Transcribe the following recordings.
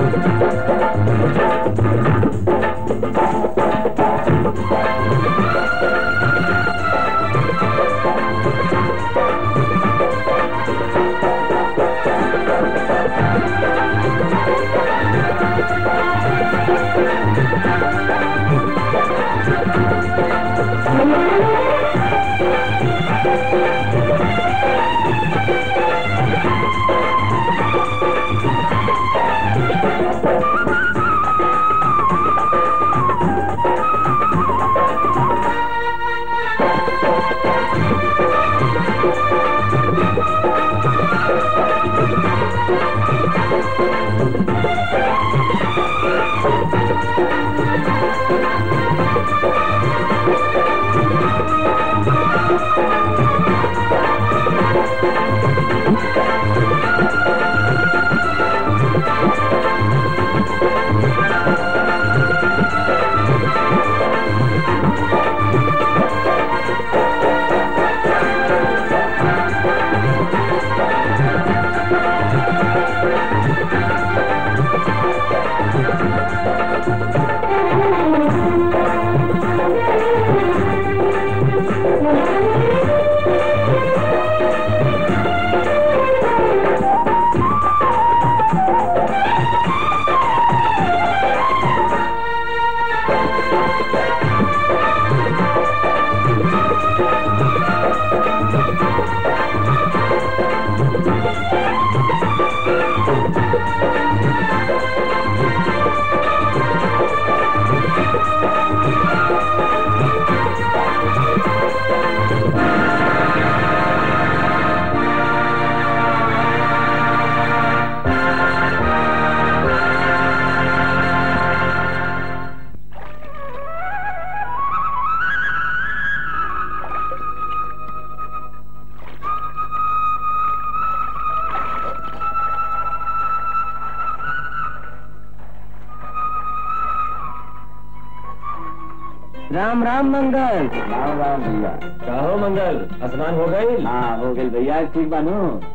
राम राम मंगल राम राम भैया कहो मंगल स्नान हो गई हाँ हो गई भैया ठीक बानू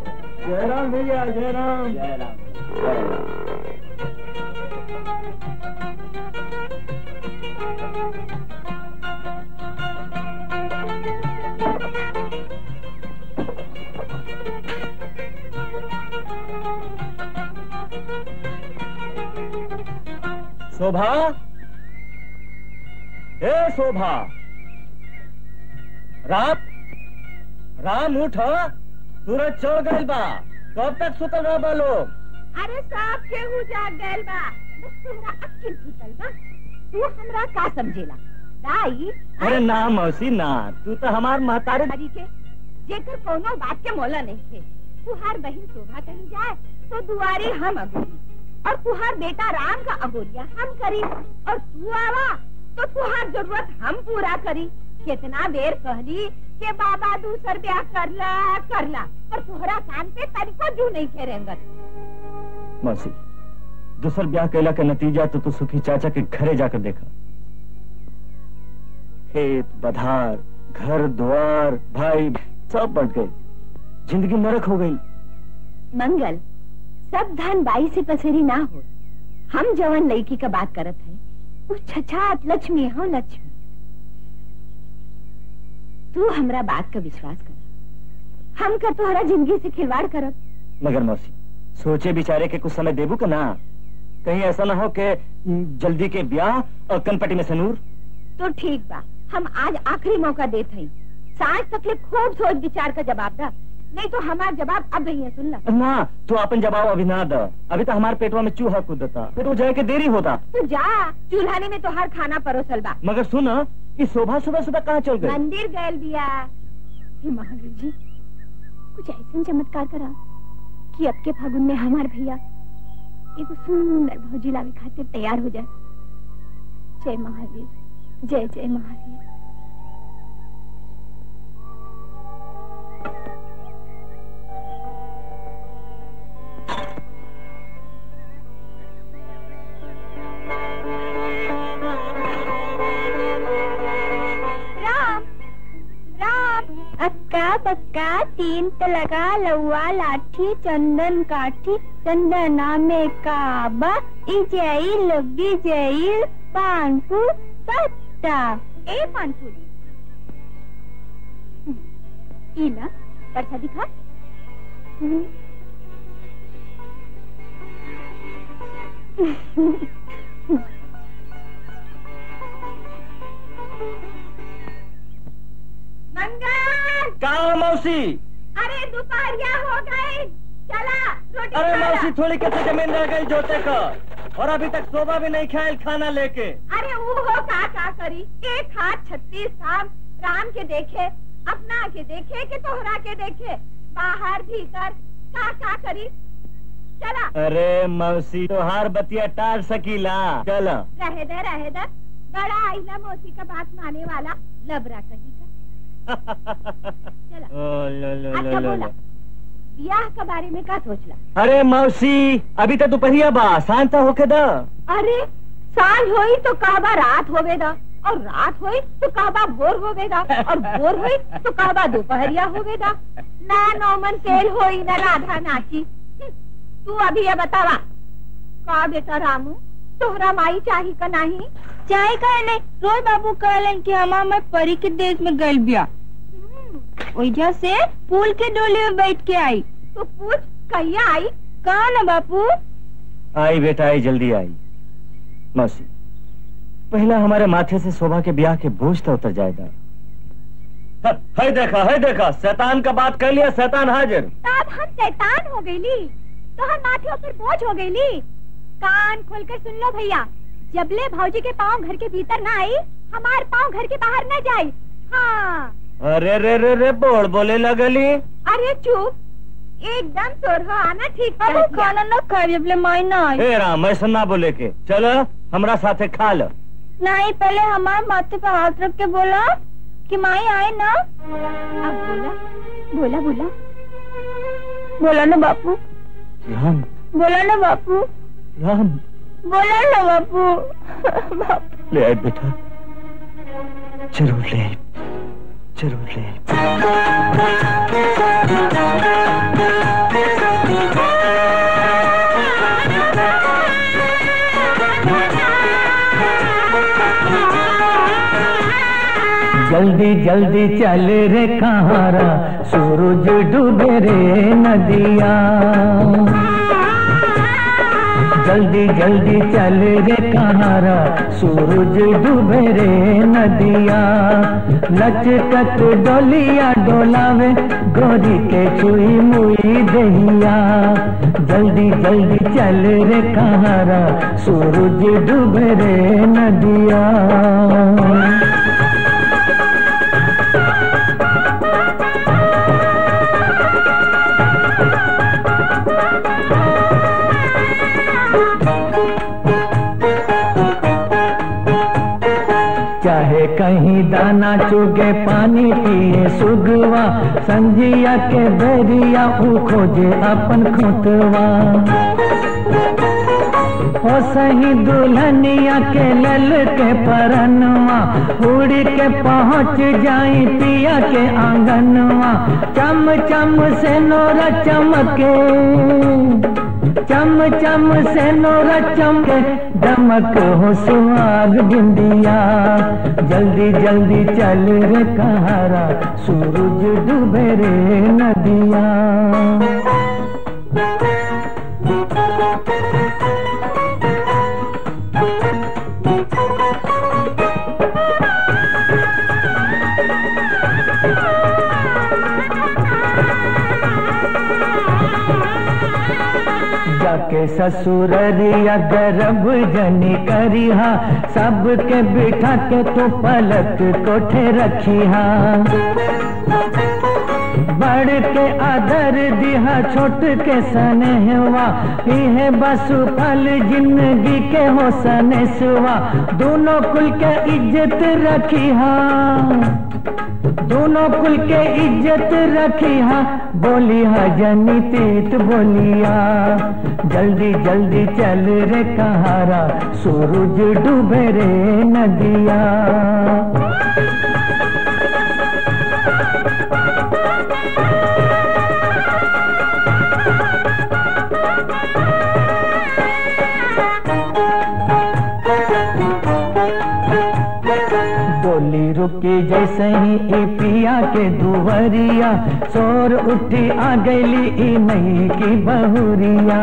जय राम भैया जय राम जय राम जय राम शोभा ए शोभा राम राम उठ सूरज चढ़ गइल बा कब तक सुतल रह लोग अरे साहब केहू जाग गइल बा बस तोहरा अक्ल फूटल बा तू हमरा का समझेला दाई अरे ना मौसी ना तू तो हमार महतारी हरी के जेकर कोनो बात के मोला नहीं थे तुहार बहन शोभा कहीं जाए तो दुआरी हम अगोरी और तुहार बेटा राम का अगोरिया हम करी और तू आवा तो तुहार जरूरत हम पूरा करी कितना बेर कहली के बाबा दूसर ब्याह करला करला पर तोहरा कान पे तनिको जू नहीं खेरेंगत मौसी दूसर ब्याह कैला के नतीजा तो तू सुखी चाचा के घरे जाकर देखा खेत बधार घर द्वार भाई सब बट गए जिंदगी नरक हो गई मंगल सब धन बाई से पसेरी ना हो हम जवन लड़की का बात करत है वो छछात लक्ष्मी हो लक्ष्मी तू हमरा बात का विश्वास कर हम का तोहरा जिंदगी से खिलवाड़ करत मगर मौसी सोचे बिचारे के कुछ समय देबू का ना कहीं ऐसा ना हो कि जल्दी के ब्याह और कनपटी में सनूर तो ठीक बा हम आज आखिरी मौका देत हई सांझ तक ले खूब सोच विचार का जवाब दा नहीं तो हमार जवाब अब भैया सुन ला ना तू अपन जवाब अभी ना द अभी तो हमारे पेटवा में चूहा कूदता फिर वो जाए के देरी होता तू जा चूल्हाने में तोहार खाना परोसल बा मगर सुन कि शोभा सुबह सुबह कहाँ चल गई मंदिर गयल बिया हे महावीर जी कुछ ऐसा चमत्कार करा कि अब के फागुन में हमार भैया एगो सुंदर भौजी लावे खातिर तैयार हो जाए जय महावीर जय जय महावीर राम राम अक्का बक्का सिक्का तीन तलका लौआ लाठी चंदन काठी चंदना में काबा इजई लगी जई पानपुर पत्ता ए पानपुर ई ना पर्चा दिखा मंगल कहा मौसी अरे दोपहरिया हो गई चला रोटी अरे खा ला। मौसी थोड़ी कैसे जमीन रह गई जोते का और अभी तक शोभा भी नहीं खायल खाना लेके अरे वो हो का का करी एक हाथ छत्तीस धाम राम के देखे अपना के देखे के तोहरा के देखे बाहर भीतर का का करी चला अरे मौसी तो हार बतिया टार सकीला चल रहे दे रहे दे बड़ा आईला मौसी का बात माने वाला लबरा कही का चला ओ, लो, लो, लो, अच्छा लो, बोला लो। ब्याह के बारे में का सोचला अरे मौसी अभी तो दोपहरिया बा शांत होके द अरे सांझ होई तो कहबा रात होवेदा और रात होई तो कहबा भोर होवेदा और भोर होई तो कहबा दोपहरिया होवेदा ना नौमन तेल होई ना राधा नाची हम्म, तू अभी ये बतावा का बेटा रामू तोहरा माई चाही का नहीं चाहे कहले रोज बाबू कहलन कि हमार मैं परी के देश में गल बिया हम्म, ओइजा से पुल के डोली में बैठ के आई तो पूछ कहिया आई कहा ना बापू आई बेटा आई जल्दी आई मौसी पहला हमारे माथे से शोभा के ब्याह के बोझ तो उतर जाएगा ह- है देखा है देखा शैतान का बात कर लिया शैतान हाजिर तब हम शैतान हो गईली तो हम माथे ऊपर बोझ हो गईली कान खोलकर सुन लो भैया जबले भौजी के पाँव घर के भीतर ना आई हमार पाँव घर के बाहर न जाई हाँ अरे रे रे रे बोल बोले लगली अरे चुप एकदम सोरह आना ठीक बाबू कह दिया। खाना न खाए जबले माई ना आई ए राम ऐसा ना बोले के चलो हमरा साथे खा लो नहीं पहले हमारे माथे पे हाथ रख के बोला कि माई आए ना अब बोला बोला बोला बोला ना बापू राम बोला ना बापू राम बोला ना बापू बापू ले आए बेटा जरूर ले आए जरूर ले आए जल्दी जल्दी चल रे कहारा सूरज डूबे रे नदिया जल्दी जल्दी चल रे कहारा सूरज डूबे रे नदिया लचकत डोलिया डोलावे गोरी के छुई मुई दहिया जल्दी जल्दी चल रे कहारा सूरज डूबे रे नदिया चाहे कहीं दाना चुगे पानी पिए सुगवा संजिया के बेरिया ऊ खोजे अपन खुतवा हो सही दुल्हनिया के लल के परनवा उड़ के पहुँच जाई पिया के आंगनवा चम चम से नोरा चमके चम चम से नोरा चमके दमक हो सुहाग बिंदिया जल्दी जल्दी चल रे कहारा सूरज डूबे रे नदिया जाके ससुररिया गर्भ जनी करिहा सबके बिठा के तू पलक कोठे रखिहा बड़ के आदर दिहा छोट के स्नेहवा इहे बस फल जिंदगी के हो सनेसवा दोनों कुल के इज्जत रखिहा दोनों कुल के इज्जत रखिहा बोलिहा जनी तीत बोलिया जल्दी जल्दी चल रे कहारा सूरज डूबे रे नदिया रुकी जैसे ही ई पिया के दुवरिया शोर उठी आ गईली ई नई की बहुरिया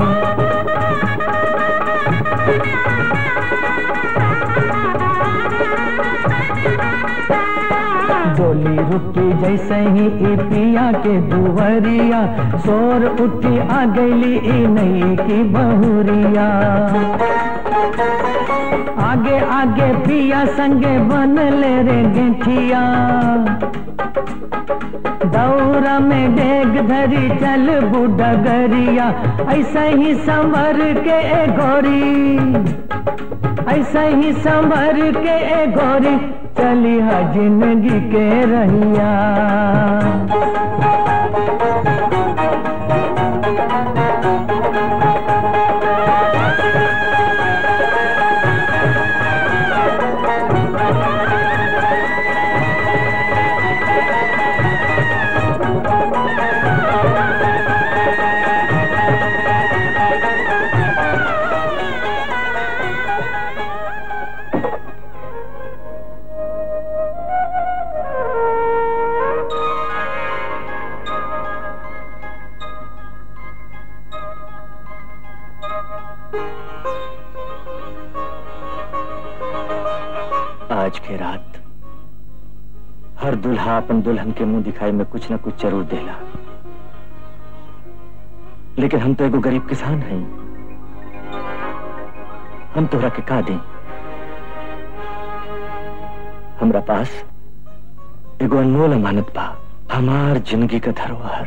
डोली रुकी जैसे ही ई पिया के दुवरिया शोर उठी आ गईली ई नई की बहुरिया आगे आगे पिया संगे बन ले रे गेठिया दौरा में डेग धरी चल बुडगरिया ऐसा ही संवर के ए गोरी ऐसा ही संवर के ए गोरी चली हा जिंदगी के रहिया आज के रात हर दुल्हा अपन दुल्हन के मुंह दिखाई में कुछ न कुछ जरूर देला लेकिन हम तो एगो गरीब किसान हैं हम तोहरा के का दें हमरा पास एगो अनमोल अमानत बा हमार जिंदगी का धरोहर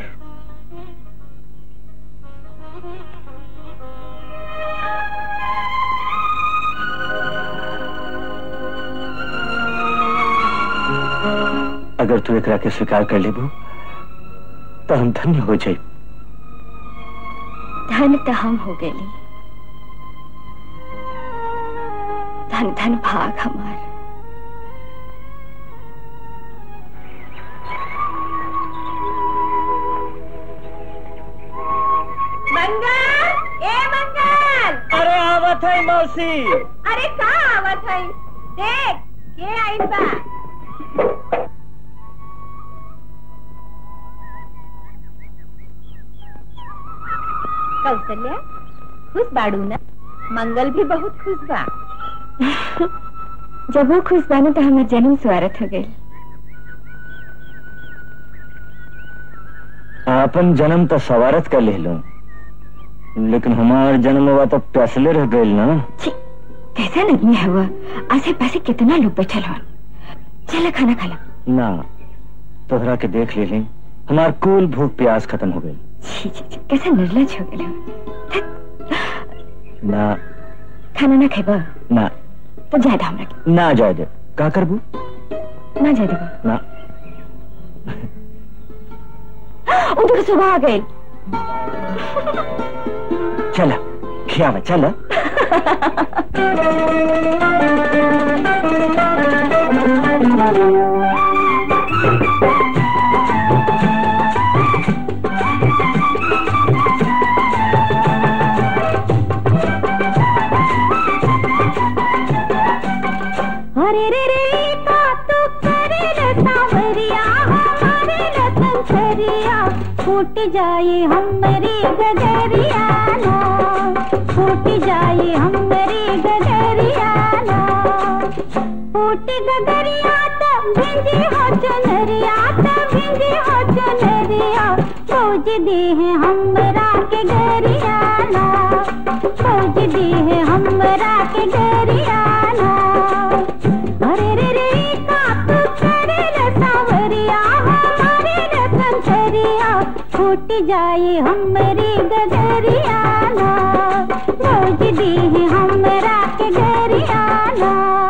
अगर तू एकरा के स्वीकार कर लेबू तो हम धन्य हो जाए धन तो हम हो गए धन धन भाग हमार मंगल ए मंगल अरे आवत है मौसी अरे का आवत है देख के आइल बा कौशल्या खुश बाड़ू ना मंगल भी बहुत खुश बा जब वो खुश बानो तो हमार जन्म स्वागत हो गई अपन जन्म तो सवारत कर ले लो लेकिन हमार जन्म हुआ तो प्यासले रह गए ना छी कैसा नहीं है हुआ आसे पासे कितना लोग बैठल हो चला खाना खाला ना तोहरा के देख ले लें हमार कुल भूख प्यास खत्म हो गई छी छी छी कैसा निर्लज हो गए ना खाना ना खेबा ना तो ज्यादा हमरा के ना जाए दे का करबू ना जाए देबा ना उधर सुबह आ गए चला खियावा चला अरे रे रे का तू करे न सांवरिया हमारे न संसरिया फूट जाए हमरी गगरिया ना फूट जाए हमरी गगरिया ना फूट गगरिया तब भिंजी हो चुनरिया तब भिंजी हो चुनरिया फौज दी है हमरा के गरिया ना फौज दी है हमरा के गरिया ना अरे रे रे का तू करे न सांवरिया हमारे न संसरिया फूट जाए हमरी गगरिया ना फौज दी है हमरा के गरिया ना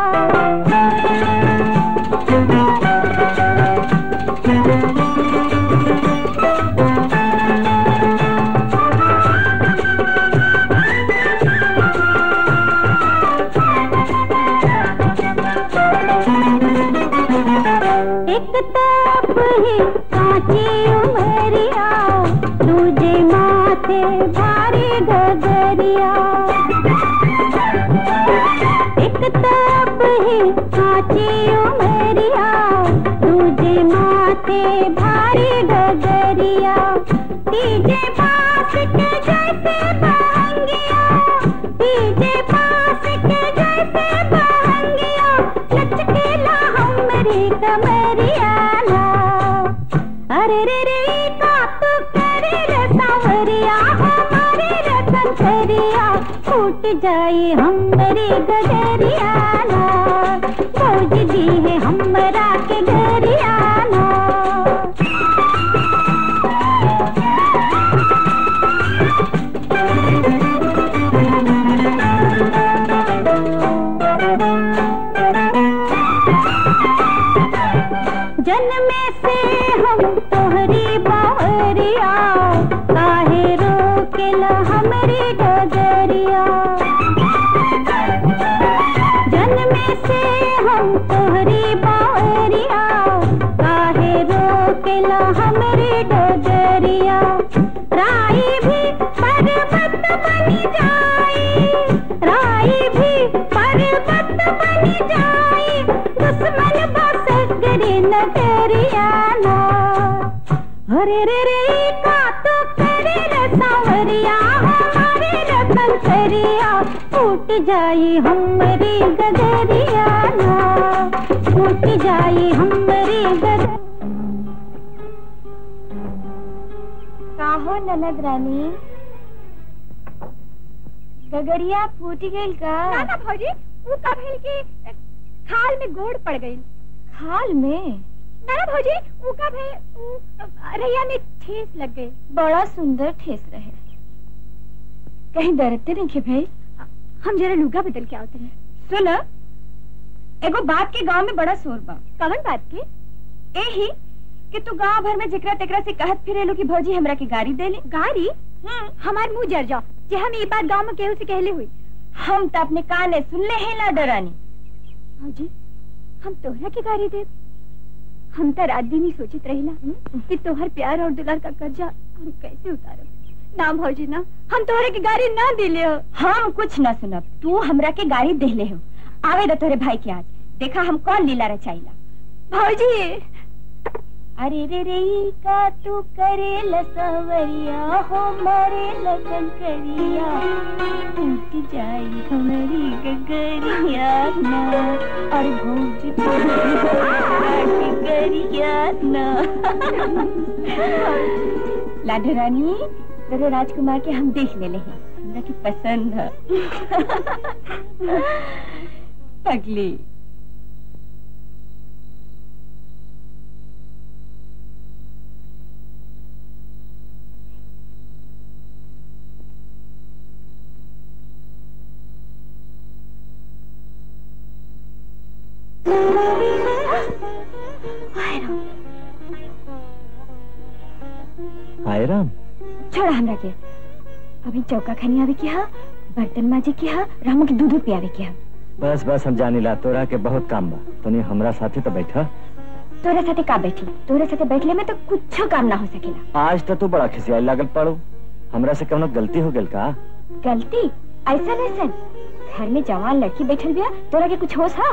एक ताप है कांची उमरिया दूजे माथे भारी गगरिया एक ताप है कांची उमरिया गगरिया दूजे माथे भारी गगरिया तीजे पास के जैसे बहंगिया तीजे पास के जैसे बहंगिया लचकेला हमरी कमरिया ना अरे रे रे का तू करे रे सांवरिया हमारे रतन करिया फूट जाए हमरी गगरिया ना फौज दी है हमरा के गरिया ना जन्मे से हम तोहरी बावरिया काहे रोकेला हमरी डगरिया जन्मे से हम तोहरी बावरिया काहे रोकेला हमरी डगरिया राई भी पर्वत बनी जाई राई भी पर्वत बनी जाई दुश्मन बसगरी नगरिया ना अरे रे रे का तो करे रे सांवरिया हमारे रतन करिया फूट जाई हमरी गगरिया ना फूट जाई हमरी गगर काहो ननद रानी गगरिया फूट गइल का ना ना भौजी वो का भेल की अ, खाल में गोड़ पड़ गई खाल में ना ना भौजी वो का भेल उ, अ, रैया में ठेस लग गई बड़ा सुंदर ठेस रहे कहीं दरदते नहीं खे भाई हम जरा लुगा बदल के आवते हैं सुन एगो बात के गांव में बड़ा शोर बा कवन बात के एही कि तू गांव भर में जिकरा तेकरा से कहत फिरेलो कि भौजी हमरा के गाड़ी दे ले गाड़ी हमार मुंह जर जाओ जे हम ये बात गांव में केहू से कहले हुई हम तो अपने काने सुन ले हैं ला डरानी भौजी हम तोहरा के गाड़ी दे हम तो रात दिन ही सोचित रहिला कि तोहर प्यार और दुलार का कर्जा हम कैसे उतारब ना भौजी ना हम तोहरे की गाड़ी ना दिले हो हम कुछ न सुनब तू हमरा के गाड़ी दे ले हो आवे दो तोरे भाई के आज देखा हम कौन लीला रचाइला भौजी अरे रे रे ई का तू करे लसवरिया हो मारे लगन करिया टूट जाई हमारी गगरिया ना और भौज गगरिया ना लाडो रानी तेरे राजकुमार के हम देख ले हैं हमरा की पसंद है पगली हाय राम छोड़ा हमरा के अभी चौका खानी आवे के हा बर्तन माजे के हा रामू के दूध पियावे के हा बस बस हम जानी ला तोरा के बहुत काम बा तनी हमरा साथे तो बैठा तोरे साथे का बैठी तोरे साथे बैठले में तो कुछो काम ना हो सकेला आज तो तू बड़ा खिसियाई लागल पड़ो हमरा से कौनो गलती हो गेल का गलती ऐसा ऐसा घर में जवान लड़की बैठल बिया तोरा के कुछ होश हा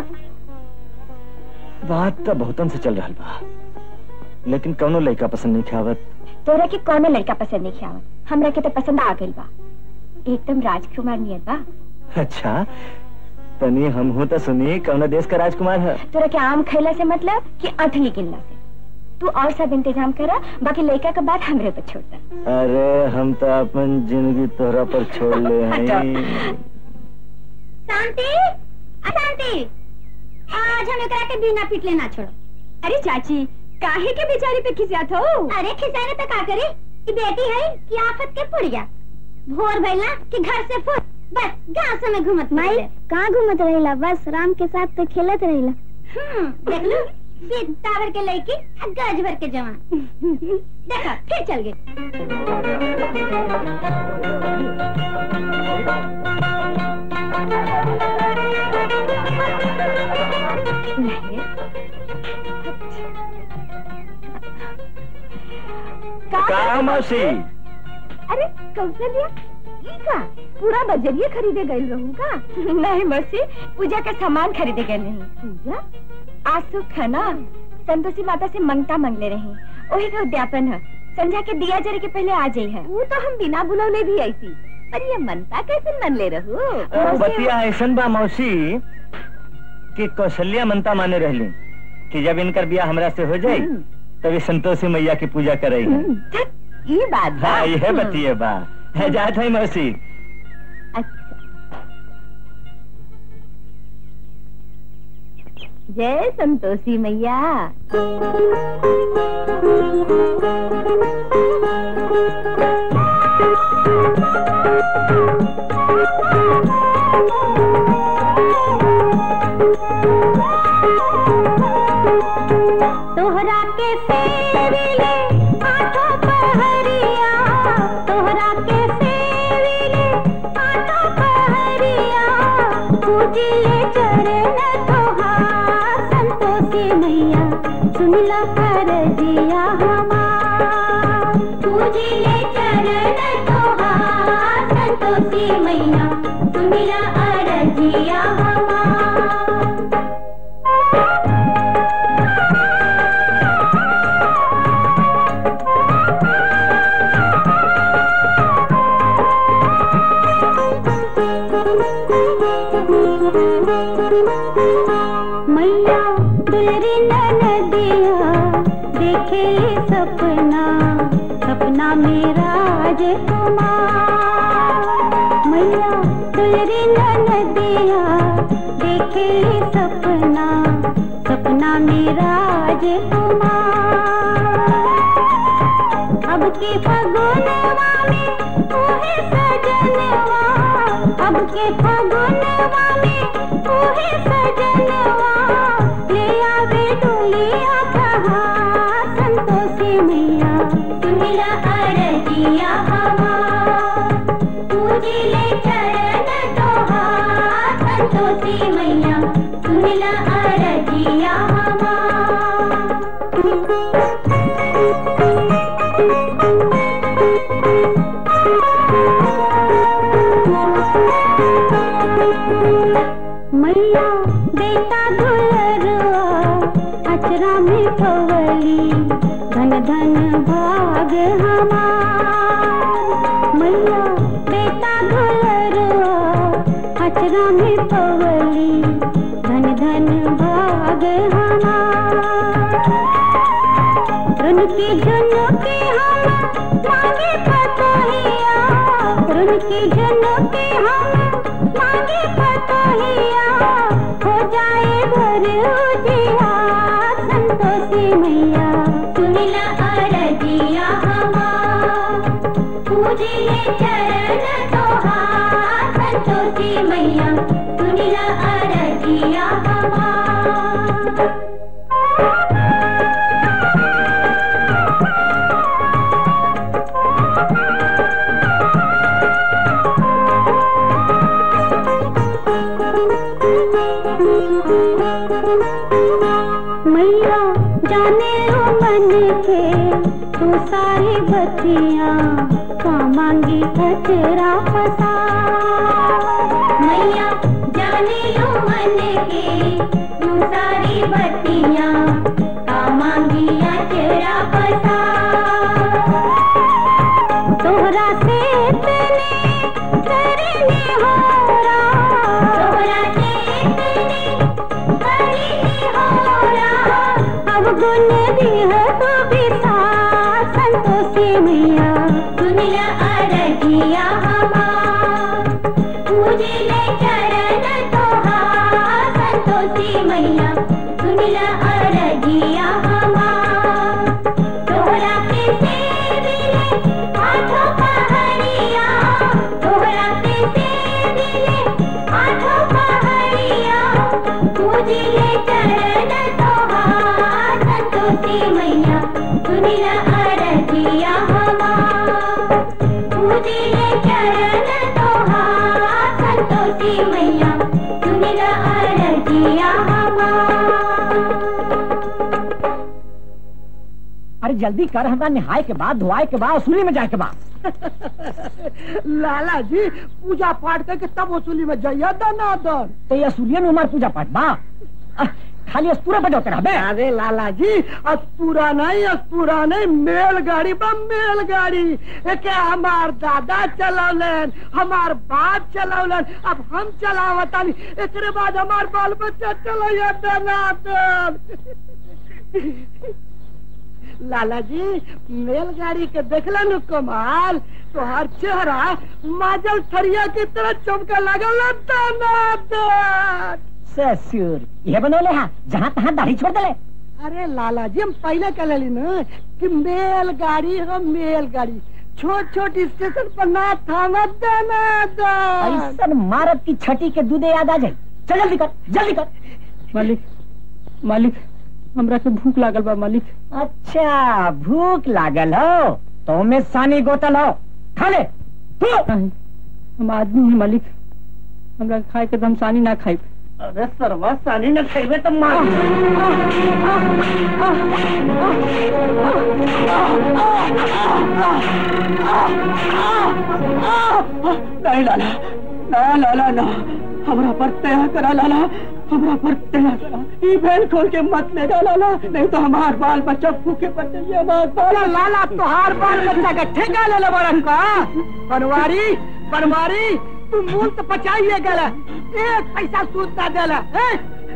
बात तो बहुतन से चल रहल बा लेकिन कौनो लड़का पसंद नहीं खावत तोरा के कौनो लड़का पसंद नहीं आवत हमरा के तो पसंद आ गइल बा एकदम राजकुमार नियर बा अच्छा तनी हम हूँ तो सुनी कौनो देश का राजकुमार है तोरा के आम खैला से मतलब कि अठली गिनला से तू और सब इंतजाम करा बाकी लड़का का बात हमरे पर छोड़ दे अरे हम तो अपन जिंदगी तोरा पर छोड़ ले हैं शांति अशांति आज हम एकरा के बिना पिटले ना छोड़ो अरे चाची काहे के बेचारी पे खिसियात हो अरे खिसाने तो का करे कि बेटी है कि आफत के पुड़िया भोर भइला कि घर से फुट बस गांव में घूमत माई कहाँ घूमत रहिला बस राम के साथ तो खेलत रहिला हम्म देख लो सीता भर के लड़की आ गज भर के जवान देखा फिर चल गए का मौसी अरे कौशल्या का पूरा बजरिए खरीदे गए रहूँ का नहीं मौसी पूजा का सामान खरीदे गए नहीं पूजा आज सुख है ना संतोषी माता से मंगता मांगले रही वही का उद्यापन है संध्या के दिया जरे के पहले आ जाई है वो तो हम बिना बुलौले भी आई थी पर ये मनता कैसे मन ले रहू ओ, बतिया ऐसन बा मौसी कि कौशल्या मनता माने रहली कि जब इनकर बिया हमरा से हो जाई तभी संतोषी मैया की पूजा करई ये बात बा। हाँ यह बतिए बा है जात है मौसी अच्छा जय संतोषी मैया तोहरा के सेविले आठों पहरिया तोहरा के सेविले आठों पहरिया पूजिले चरण तोहार संतोषी मैया सुनला कर दिया हमार पूजिले चरण तोहार संतोषी मैया सुनला अरजिया हमार मैया दुलरी नदिया देखे सपना सपना मेरा कुमार मैया दुलरी नदिया देखे सपना सपना मेरा कुमार अब के फगुनवा में ओहे सजनवा अब के फगुनवा में ओहे सजनवा ले आवे डोलिया कहा संतोषी मैया सुनिला अरजिया हवा पूजिले चरण तोहार संतोषी मैया सुनिला अरजिया हवा मैया बेटा दुलरुआ अचरा में पवली धन धन भाग हमार मैया बेटा दुलरुआ अचरा में पवली धन धन भाग हमार रुनकी झुनुकी हम मांगे पतोहिया रुनकी झुनुकी हम मांगे पतोहिया हो जाए भर उजिया संतोषी मैया सुनिला अरजिया हमार पूजिले चरण तोहार संतोषी मैया सुनिला अरजिया हमार मैया जाने लो मन के तू सारी बतियां का मांगी कचरा फसा मैया जाने लो मन के तू सारी बतियां का मांगी अचरा फसा तोहरा से तने करने हो तोहरा से तने करने हो अब गुण दिह तो बिसा संतोषी मैया सुनिला अरजिया हमार पूजिले चरण तोहार संतोषी मैया सुनिला अरजिया हमार तोहरा के सेविले आठों पहरिया तोहरा के सेविले आठों पहरिया पूजिले चरण तोहार संतोषी मैया सुनिला अरजिया हमार पूजिले चरण तोहार संतोषी मैया सुनिला अरजिया हमार अरे जल्दी कर हमरा नहाए के बाद धोआए के बाद वसूली में जाए के बाद लाला जी पूजा पाठ करके तब वसूली में जाइए दनादन तो ये असुलिया में हमार पूजा पाठ बा अह, खाली अस्तूरा बजाते रह बे अरे लाला जी अस्तूरा नहीं अस्तूरा नहीं मेलगाड़ी बा मेलगाड़ी एके हमार दादा चलौलन हमार बाप चलौलन अब हम चलावतानी एकरे बाद हमार बाल बच्चा चलैया दनादन लाला जी मेलगाड़ी के देखलन कमाल तो हर चेहरा माजल थरिया की तरह चमका लगल दनादन ससुर ये बनोले हा जहाँ तहाँ दाढ़ी छोड़ दले अरे लाला जी हम पहले कह ली ना कि मेलगाड़ी हम मेलगाड़ी छोट छोट स्टेशन पर ना थामत देना ऐसा मारत की छठी के दूधे याद आ जाए चल जल्दी कर जल्दी कर मालिक मालिक हमरा के भूख लागल बा मालिक अच्छा भूख लागल हो तो में सानी गोतल हो खा ले तू नहीं, हम आदमी हैं मालिक हमरा खाए के दमसानी ना खाई अरे सरवा सानी न खेबे तो मार नहीं लाला ना लाला ना हमरा पर तया करा लाला हमरा पर तया करा ई भेल खोल के मत ले जा लाला नहीं तो हमार बाल बच्चा भूखे पर जाइए हमार बाल लाला तोहार बाल बच्चा का ठेका ले ले बरन का बनवारी बनवारी तू मूल तो पचाइए गला एक पैसा सूद ना देला हैं?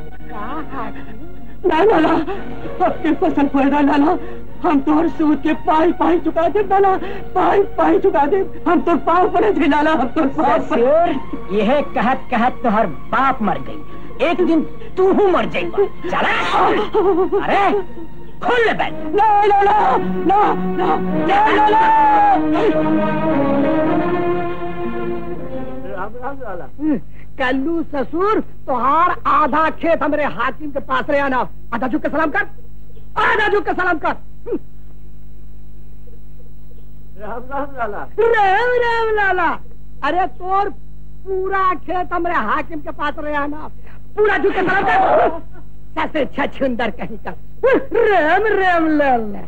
ना लाला आपके फसल पैदा लाला हम तोहर सूद के पाई पाई चुका दे लाला पाई पाई चुका दे हम तो पाँव पड़े थे लाला हम तो पाँव पड़े ससुर यह कहत कहत तो हर बाप मर गई एक दिन तू ही मर जाएगा चला अरे खोल ले बैठ ना लाला ना ना ना लाला कल्लू ससुर तोहार आधा खेत हमरे हाकिम के पास रहे आना आधा झुक के सलाम कर आधा झुक के सलाम कर राम राम लाला राम राम लाला अरे तोर पूरा खेत हमरे हाकिम के पास रहे आना पूरा झुक के सलाम कर सबसे छछुंदर कहीं का राम राम लाला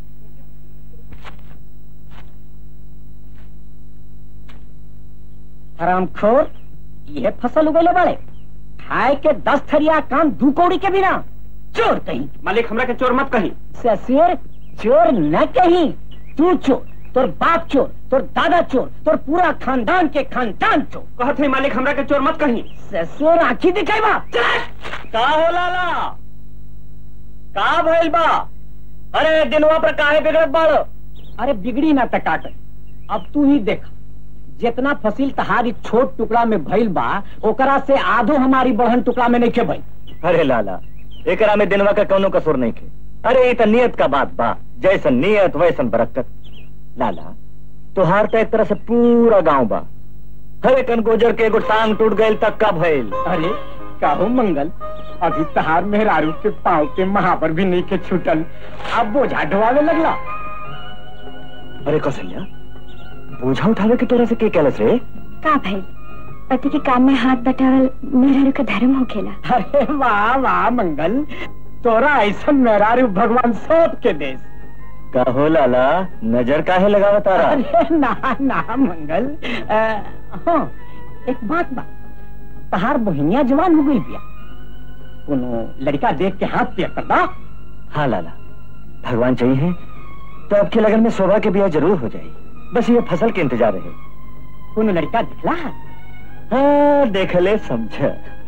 हरामखोर यह फसल उगले बड़े खाए के दस थरिया काम दू कौड़ी के बिना चोर कहीं मालिक हमरा के चोर मत कही ससुर चोर न कहीं तू चोर तोर बाप चोर तोर दादा चोर तोर पूरा खानदान के खानदान चोर कहत है मालिक हमरा के चोर मत कही ससुर आखी दिखेबा का हो लाला का भइल बा अरे दिनवा पर काहे बिगड़त बाड़ो अरे बिगड़ी ना तका कर अब तू ही देख जितना फसिल तहारी छोट टुकड़ा में भइल बा ओकरा से आधो हमारी बहन टुकड़ा में नहीं के भइल अरे लाला एकरा में दिनवा का कौनो कसूर नहीं खे अरे ये तो नियत का बात बा जैसन नियत वैसन बरकत लाला तुहार तो एक तरह से पूरा गांव बा हरे कन गोजर के एगो टांग टूट गईल तक का भइल अरे काहो मंगल अभी तहार मेहरारू के पाँव के महावर भी नहीं के छूटल अब बोझा ढोवावे लगला अरे कौशल्या बोझा उठावे के तोरा से के कहलस रे का भाई पति के काम में हाथ बटावल मेहरारू का धर्म हो खेला अरे वाह वाह मंगल तोरा ऐसा मेहरारू भगवान सब के देश का हो लाला नजर काहे लगावा तारा अरे ना ना मंगल आ, हाँ एक बात बा तहार बहिनिया जवान हो गई बिया कोनो लड़का देख के हाथ पे कर दा हाँ लाला भगवान चाहिए तो आपके लगन में शोभा के ब्याह जरूर हो जाए बस ये फसल के इंतजार है कोनो लड़का दिखला हाँ देख ले समझ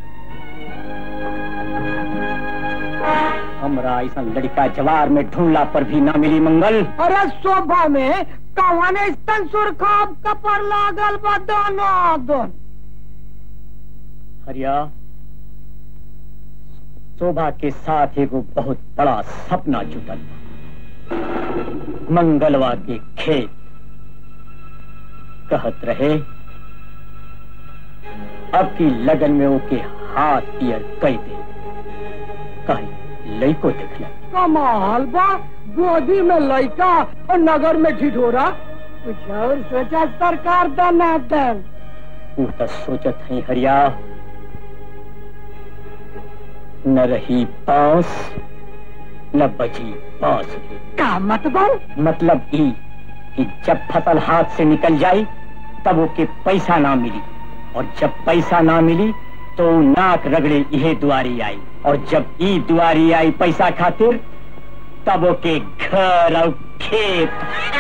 हमरा ऐसा लड़का जवार में ढूंढला पर भी ना मिली मंगल अरे शोभा में कौने स्तन सुरखाब कपर लागल बा दोनों दोन हरिया शोभा के साथ एगो बहुत बड़ा सपना जुटल बा। मंगलवा के खेत कहत रहे अब की लगन में ओके हाथ पियर कई दे कहीं लइको दिखला कमाल बा गोदी में लड़का और नगर में ढिढोरा कुछ और सोचा सरकार दनादन तू तो सोचत है हरिया न रही बांस न बची बांसुरी का मतबल मतलब ई कि जब फसल हाथ से निकल जाए तब ओके पैसा ना मिली और जब पैसा ना मिली तो ऊ नाक रगड़े इहे दुआरी आई और जब ई दुआरी आई पैसा खातिर तब ओके घर और खेत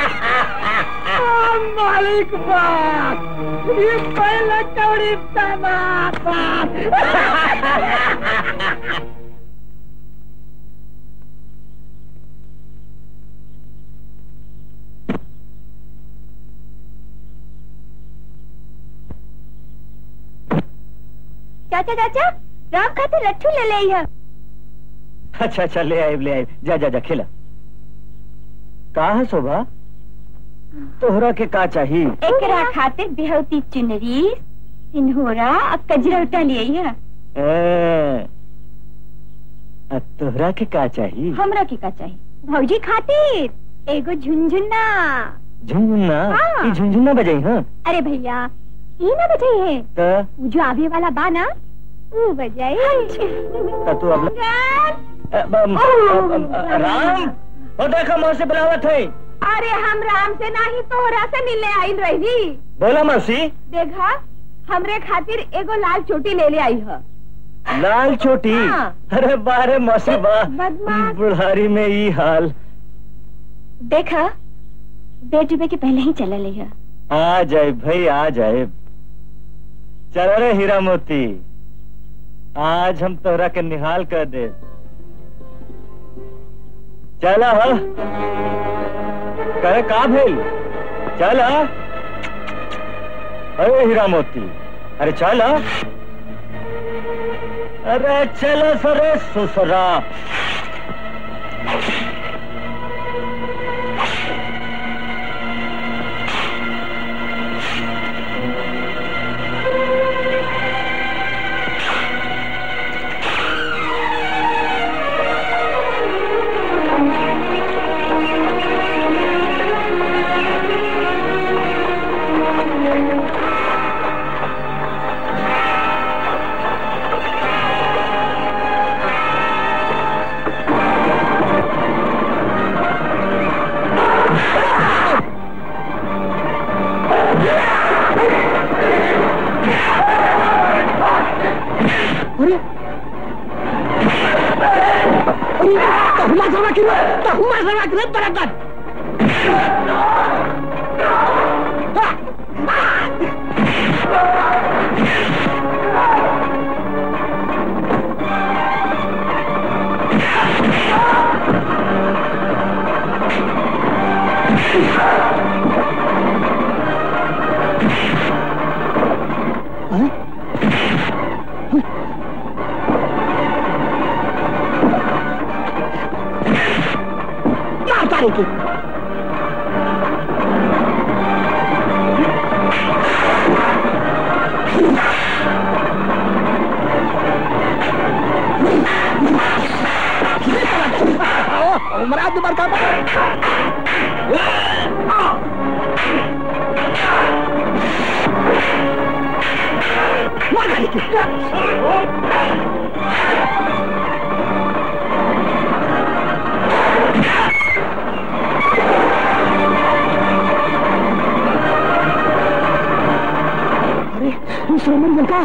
मालिक बात ये पहले कौड़ी तमाशा चाचा चाचा राम खातिर लट्ठू ले ले है अच्छा अच्छा ले आए ले आए जा जा जा खिला का है शोभा तोहरा के का चाहिए एकरा खातिर बिहौती चुनरी सिन्होरा और कजरौटा ले है ए, आ तोहरा के का चाहिए हमरा के का चाहिए भौजी खातिर एगो झुनझुना झुनझुना हाँ। ई झुनझुना बजाई हाँ अरे भैया ई ना बजाई है तो ऊ जो आवे वाला बा ना वो बजाई तो तू अब अ, बम, अ, बम, अ, राम वो देखो मौसी बुलावत है अरे हम राम से नहीं तोहरा से मिलने आई रही बोला मौसी देखा हमरे खातिर एगो लाल चोटी ले ले आई है लाल चोटी हाँ। अरे बारे मौसी बा बदमाश। बुढ़ारी में ई हाल देखा बेड डूबे के पहले ही चला ले है आ जाए भाई आ जाए चल रे हीरा मोती आज हम तोहरा के निहाल कर दे चला हा करे का भेल चल हा अरे हीरा मोती अरे चल हा अरे चलो सरे ससुरा तहुमा सवा किलो तहुमा सवा किलो बराबर मारता रही उमरा दुबार का मार डाली अरे दूसरा मर गया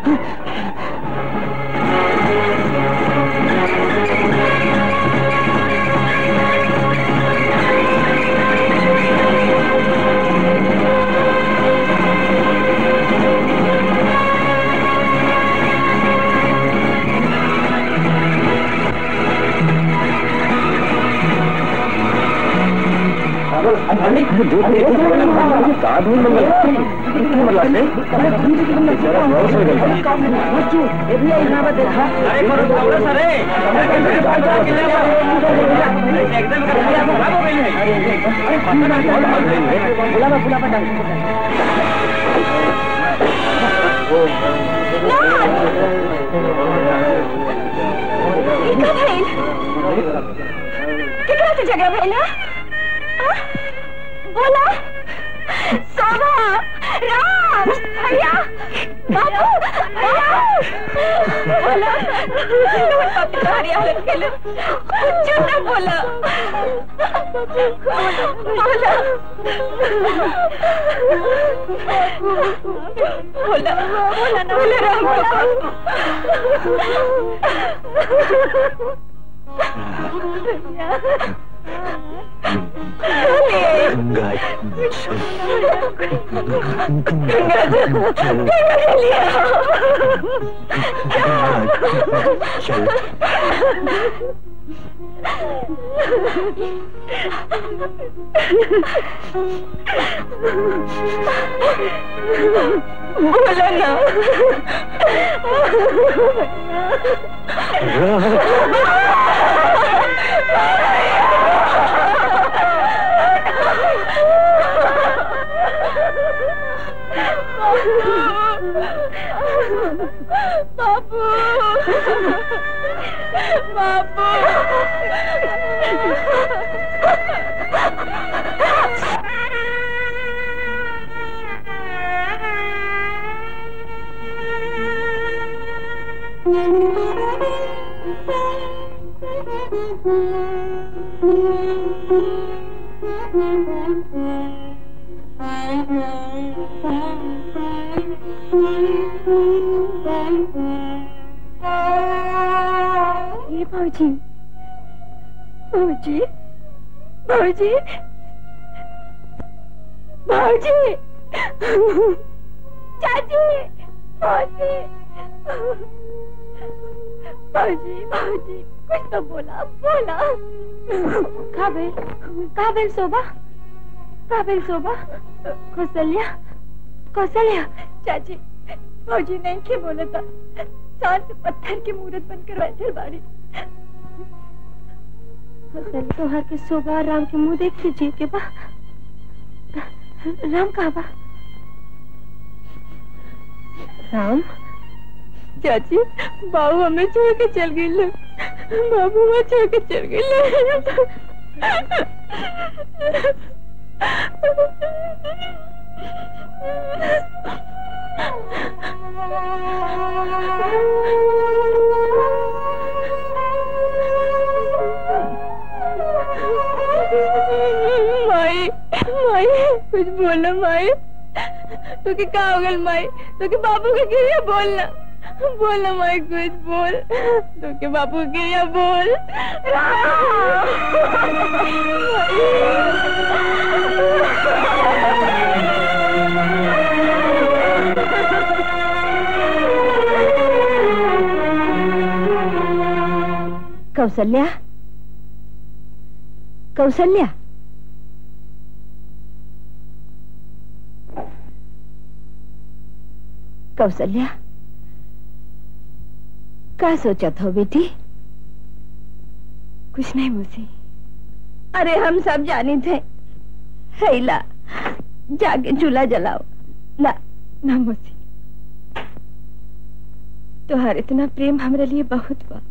ई का भइल केकरा से झगड़ा भइल हा? आ? बोला शोभा राम भैया बाबू भैया बोला तुम्हारी हालत के लिए कुछ ना बोला बोला बोला बोला ना बोला राम चल बोला ना बाबू बाबू ये भाजी भाजी भाजी भाजी चाची भाजी भाजी भाजी कुछ तो बोला बोला काबिल काबिल शोभा काबिल शोभा कौशल्या कौशल्या चाची भाजी नहीं के बोला था सांस पत्थर की मूर्त बनकर बैठे बाड़ी फसल तोहर के शोभा राम के मुंह देख लीजिए के बा राम कहा बा राम चाची बाबू हमें छोड़ के चल गई लोग बाबू हमें छोड़ के चल गई माई माई कुछ बोलो माई तो के का हो गल माई तो के बाबू के गिरिया बोलना बोलना माई कुछ बोल तो के बाबू के गिरिया बोल कौशल्या कौशल्या कौशल्या क्या सोचत हो बेटी कुछ नहीं मुझे अरे हम सब जानी थे हैला जाके चूल्हा जलाओ ना ना मुझे तुहार इतना प्रेम हमारे लिए बहुत बा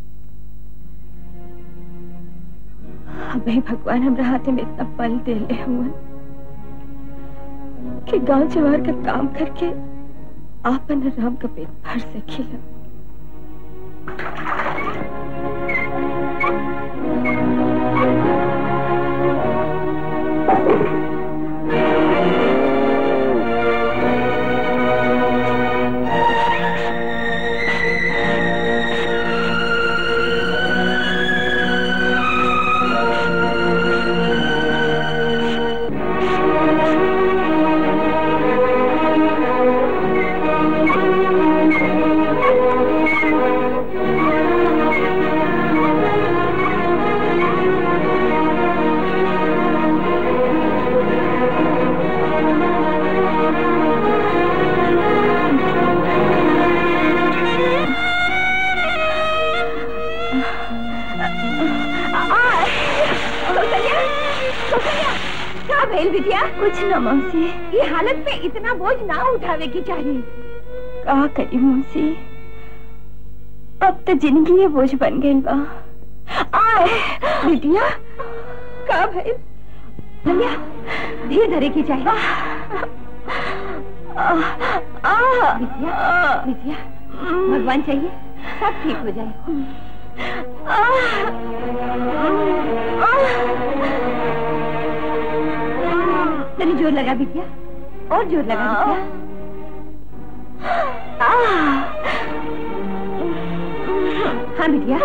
अभी भगवान हमरा हाथे में इतना बल दे ले हुआ कि गांव जवार का काम करके आपन राम का पेट भर सकेला क्या भेल बिटिया कुछ न मौसी ये हालत में इतना बोझ ना उठावे की चाहिए का करी मौसी अब तो जिंदगी ये बोझ बन गई बा आए बिटिया का भेल भैया धीरे धरे की चाहिए बिटिया बिटिया भगवान चाहिए सब ठीक हो जाए तेरी जोर लगा बिटिया और जोर लगा बिटिया हाँ बिटिया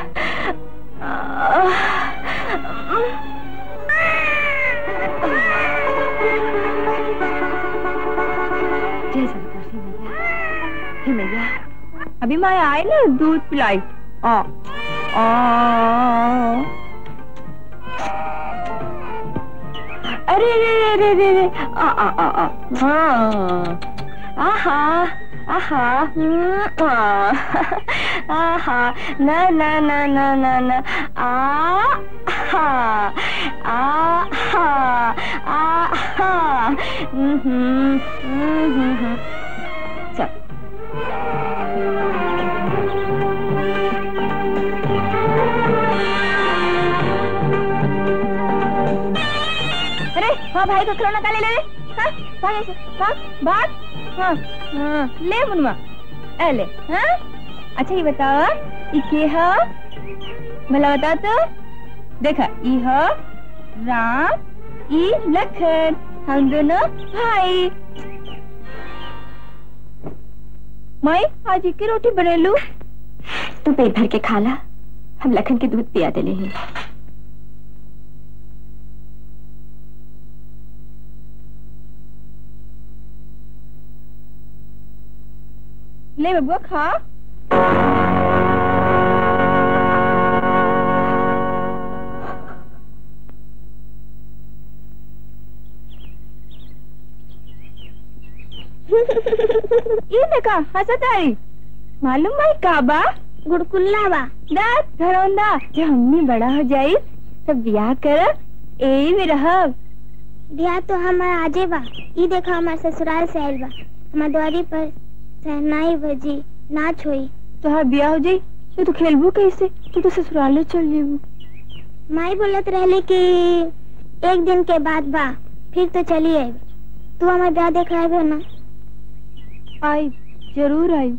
जय श्री कृष्ण मैया हे मैया अभी मैं आए ना दूध पिलाई आ आ अरे रे रे रे रे रे आ आ आ आ हाँ आहा आहा हम्म, आ, आहा ना ना ना ना ना ना आ हा आ हा आ हा हम्म हम्म हम्म हम्म चल अरे हाँ भाई को खिलौना का ले ले ले हाँ भाग ऐसे भाग भाग हाँ हाँ ले मुनवा ए ले हाँ अच्छा ये बताओ ये के है भला बता तो देखा ई है राम ई लखन हम दोनों भाई मैं आज की रोटी बने लू तू पेट भर के खा ला हम लखन के दूध पिया देले हैं ले बबुआ खा ये देखा हंसत आई मालूम भाई काबा गुड़कुल्ला बा दात घरौंदा जब हमनी बड़ा हो जाई तब ब्याह कर यही में रहब बियाह तो हमारा आजे बा ई देखा हमार ससुराल से आइल बा हमार द्वारी पर सहनाई भजी नाच होई तोहार ब्याह हो जाई तो तू खेलबू कैसे तू तो ससुराले चल जेबू माई बोलत रहले कि एक दिन के बाद बा फिर तो चली आई तू हमार ब्याह देख रहे ना आई जरूर आई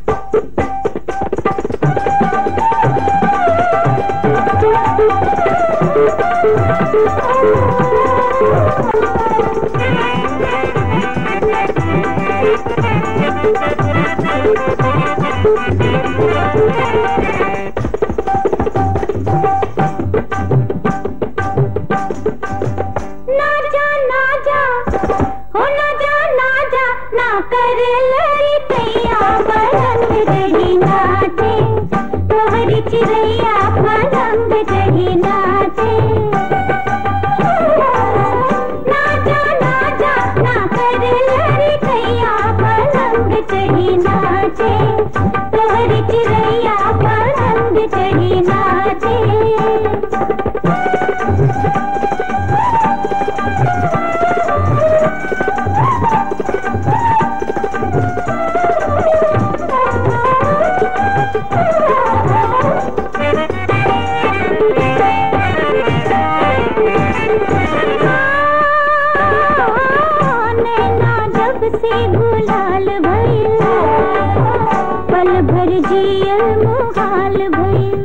ना जा ना जा हो ना जा ना जा ना कर लड़ी कैया पलंग रही नाचे तोहरी चिड़ैया पलंग रही नाचे ना जा ना जा ना कर लड़ी कैया पलंग चढ़ी नाचे तोहरी चिड़ैया पलंग चढ़ी नाचे नैना जब से गुलाल भइल पल भर जियल मुहाल भइल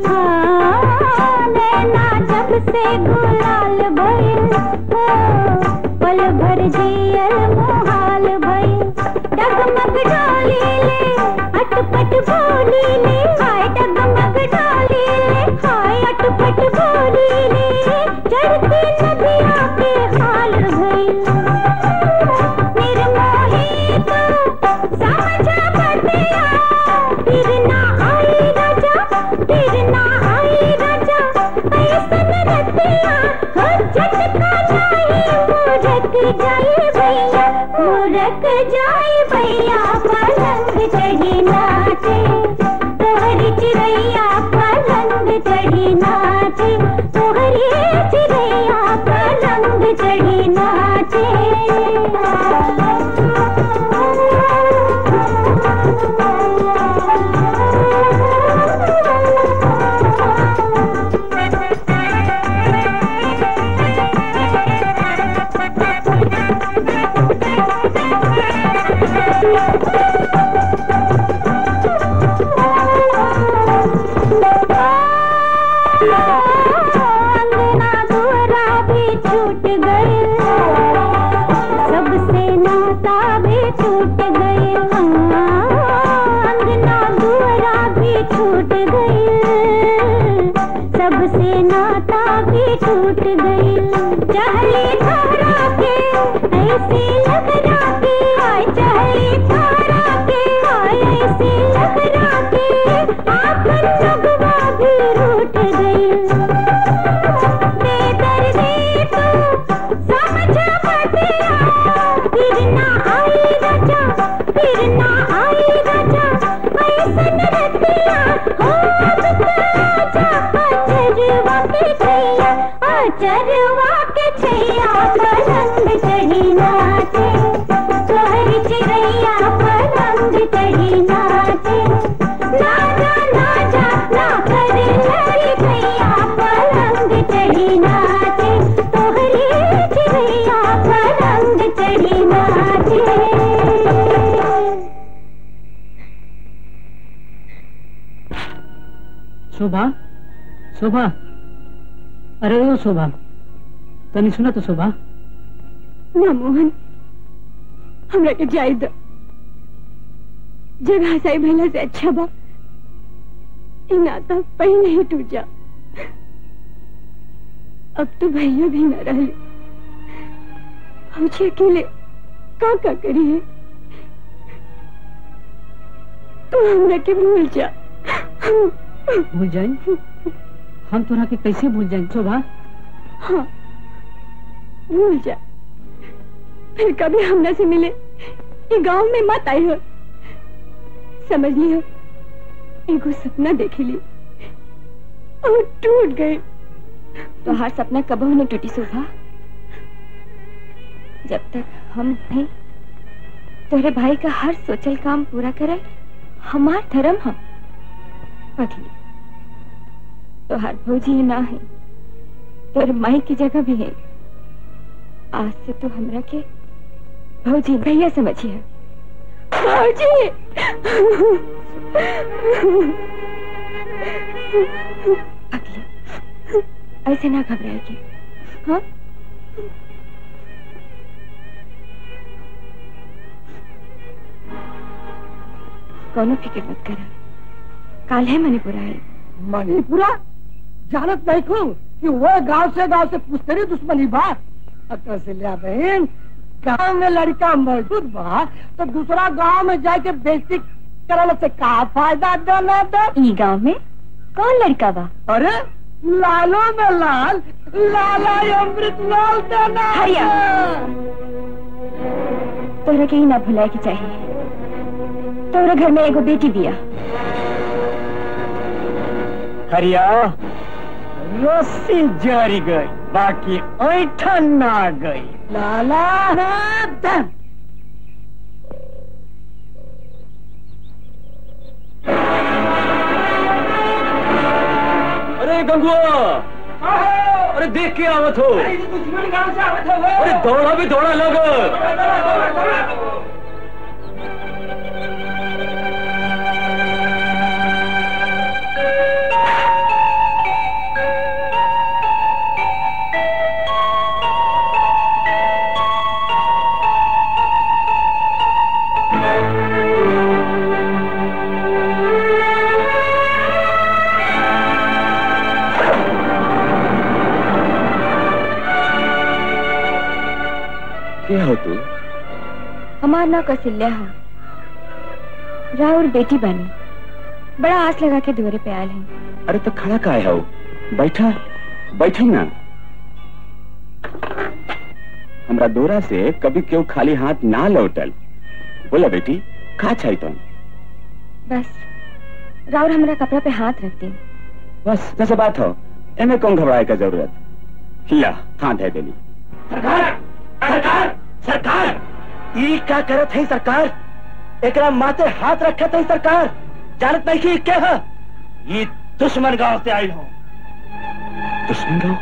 नैना जब से गुलाल भइल पल भर जियल मुहाल भइल डगमग डोली ले अटपट बोली ले हाय डगमग डोली ले हाय अटपट बोली ले चढ़ती नदिया के हाल भइल निर्मोही तो समझ बतिया फिर ना आई रजा फिर ना आई रजा ऐसन रतिया हो झटका जाए मुरक जाए भैया मुरक जाए भैया पलंग चढ़ी नाचे तोहरी चिड़ैया पलंग चढ़ी नाचे तोहरी चिड़ैया पलंग चढ़ी नाचे भी छूट गई सबसे नाता भी टूट गई चहली थारा के ऐसे लगरा के हाय चहली थारा के हाय ऐसे लगरा के आपन लगवा भी रूठ गई बेदर्दी तू समझ मतिया फिर ना आई रजा फिर ना आई रजा ऐसन रतिया हो अब तो आजा अचरवा के छैया अचरवा के छैया पलंग चढ़ी नाचे तोहरी चिड़ैया पलंग चढ़ी नाचे ना जा ना जा ना करे लड़ी भैया पलंग चढ़ी नाचे तोहरी चिड़ैया पलंग चढ़ी नाचे शोभा शोभा अरे ओ शोभा तनी सुना तो शोभा ना मोहन हमरा के जाय दो जगह सही भला से अच्छा बा ई नाता पहले ही टूट जा अब तो भैया भी न रहे मुझे अकेले का का करिए तू हमरा के भूल जा भूल जाए हम तोरा के कैसे भूल जाए शोभा हाँ भूल जा फिर कभी हमरा से मिले ये गांव में मत आई हो समझ लियो एगो सपना देखे ली और टूट गए तो हर सपना कबहू न टूटी शोभा जब तक हम नहीं तोहरे भाई का हर सोचल काम पूरा करे हमार धर्म हम पगली तो हर भौजी ना है तोर माई की जगह भी है आज से तो हमरा के भौजी भैया समझिए भौजी पगली ऐसे ना घबराएगी हाँ कोनो फिक्र मत कर काल है मणिपुर आए मणिपुरा जानत नहीं को कि वो गांव से गांव से पुस्तरी दुश्मनी बा अतः से लिया बहन गांव में लड़का मौजूद बा तो दूसरा गांव में जाके बेइज्जती करल से का फायदा देना दे ई गांव में कौन लड़का बा अरे लालो में लाल लाला अमृत लाल देना हरिया। तोरा के ही ना भुलाए के चाहिए तोरा घर में एगो बेटी बिया हरिया रस्सी जारी गई बाकी ऐठन ना गई लाला दे अरे गंगुआ अरे देख के आवत हो दुश्मन गांव से आवत है अरे दौड़ा भी दौड़ा लग क्या हो तू हमार ना कौशल्या है राहुल बेटी बनी बड़ा आस लगा के दुआरे पे आयल है अरे तो खड़ा का हो बैठा बैठे ना हमरा दोरा से कभी क्यों खाली हाथ ना लौटल बोला बेटी का चाहिए तुम बस राहुल हमारा कपड़ा पे हाथ रख दी बस जैसे बात हो एमे कौन घबराए का जरूरत ला हाथ है देली सरकार सरकार सरकार ई का करत है सरकार एकरा माथे हाथ रखत है सरकार जानत नहीं कि क्या है ये दुश्मन गांव से आई हो दुश्मन गाँव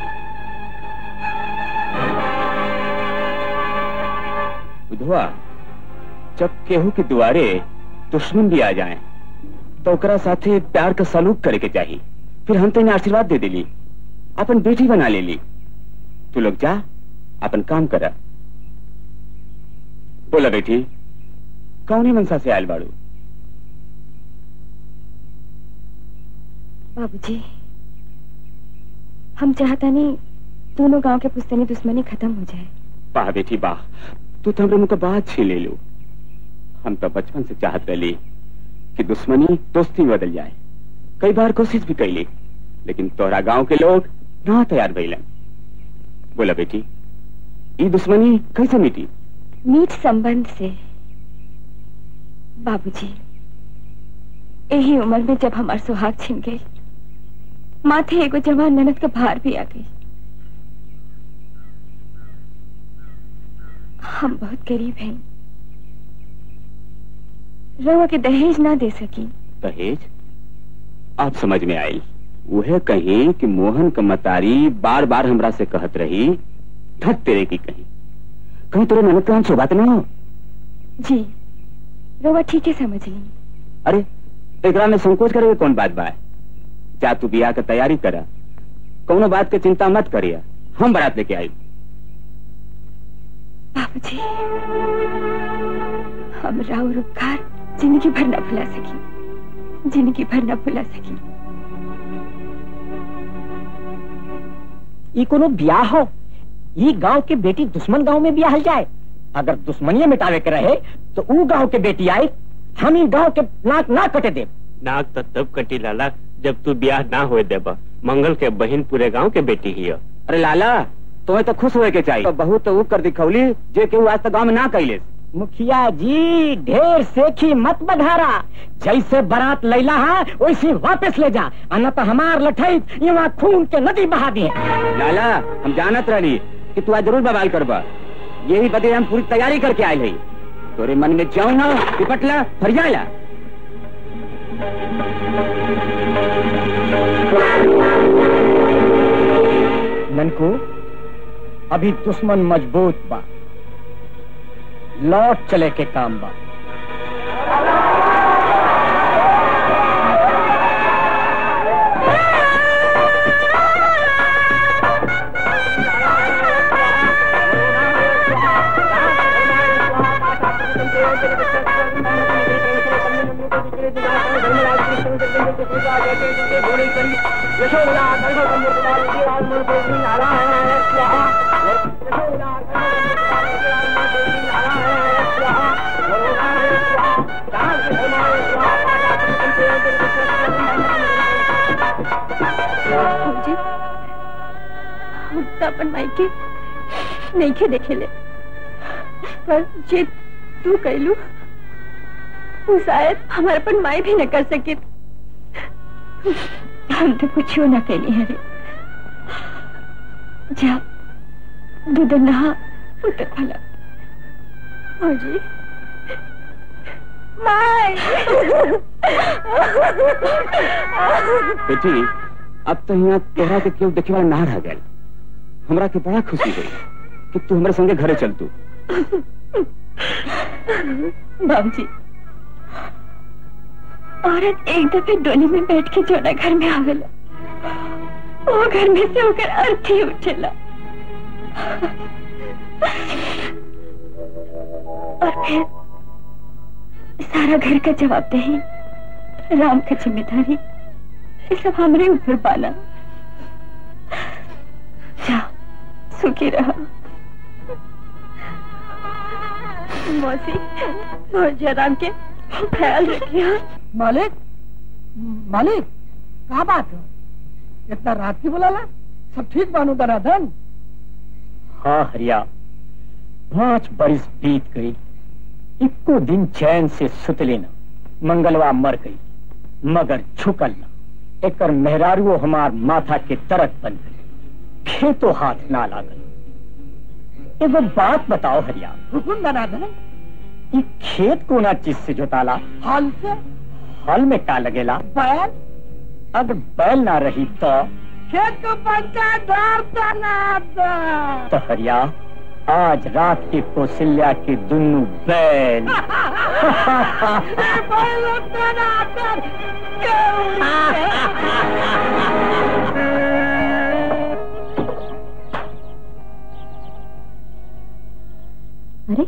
विधवा जब केहू के दुआरे दुश्मन भी आ जाए तो ओकरा साथे प्यार का सलूक करे के चाहिए फिर हम तेने आशीर्वाद दे दिली अपन बेटी बना ले ली तू लोग जा अपन काम करा बोला बेटी कौन मनसा से आयल बाड़ू बाबूजी हम चाहता नहीं दोनों गांव के पुस्तनी दुश्मनी खत्म हो जाए वाह बेटी वाह तू तो हमरे मुंह का बात छीन ले लो हम तो बचपन से चाहत रहे कि दुश्मनी दोस्ती में बदल जाए कई बार कोशिश भी कैली लेकिन तोहरा गांव के लोग ना तैयार भइलन बोला बेटी ये दुश्मनी कैसे मिटी मीठ संबंध से बाबूजी यही उम्र में जब हमार सुहाग छिन गई माथे एगो जवान ननद का भार भी आ गई हम बहुत गरीब हैं रवा के दहेज ना दे सकी दहेज आप समझ में आई वह कहीं कि मोहन का मतारी बार बार हमरा से कहत रही धत तेरे की कहीं कहीं तेरे ननद का शोभा तो नहीं हो जी रवा ठीक है समझ ली अरे एकरा में संकोच करे के कौन बात बा जा तू बियाह के तैयारी करा कौनो बात के चिंता मत करिया हम बारात लेके आई बाबूजी हम राव रुपकार जिंदगी भर न भुला सकी जिंदगी भर न भुला सकी ये कोनो ब्याह हो ये गांव के बेटी दुश्मन गांव में ब्याह जाए अगर दुश्मनिये मिटावे के रहे तो ऊ गांव के बेटी आए हम इन गांव के नाक ना कटे दे नाक तो तब कटी लाला जब तू ब्याह ना होए देबा मंगल के बहन पूरे गांव के बेटी ही है अरे लाला तुम्हें तो खुश होए के चाहिए तो बहुत तो ऊ कर दिखौली जे केहू आज तक गांव में ना कैले मुखिया जी ढेर सेखी मत बधारा जैसे बारात लैला है वैसे वापस ले जा अन्ना तो हमार लठई यहाँ खून के नदी बहा दिए लाला हम जानत रही कि तू आज जरूर बवाल करबा यही बदे हम पूरी तैयारी करके आए हई तोरे मन में जाओ ना निपटला फरियाला ननको अभी दुश्मन मजबूत बा लौट चले के काम बा बाबूजी हम तो अपन मायके नहीं के देखे ले पर जे तू कहलू वो शायद हमारे अपन माई भी न कर सके हम तो कुछ ना कहली हरे जा दूध नहा पुत्र भला बाबूजी बेटी अब तो यहाँ तोहरा के केवल देखे वाला ना रह गया हमरा के बड़ा खुशी हुई कि तू हमारे संगे घरे चल तू बाबूजी औरत एक दफे डोली में बैठ के जोड़ा घर में आवेला वो घर में से होकर अर्थी उठेला और फिर सारा घर का जवाबदेही राम का जिम्मेदारी ये सब हमारे ऊपर पाना जाओ सुखी रहो मौसी और जयराम के ख्याल रखिए मालिक मालिक कहा बात है इतना रात की बुलाला सब ठीक बानू दराधन हाँ हरिया पांच बरिस बीत गई इक्को दिन चैन से सुत लेना मंगलवा मर गई मगर झुकल ना एकर मेहरारुओ हमार माथा के तरक बन गई खेतो हाथ ना लागल एगो बात बताओ हरिया हुकुम दराधन ई खेत कोना चीज से जोताला हल से हल में का लगेला बैल अगर बैल ना रही तो खेत को पंचा धार तो हरिया आज रात के कौशल्या के दुनू बैल अरे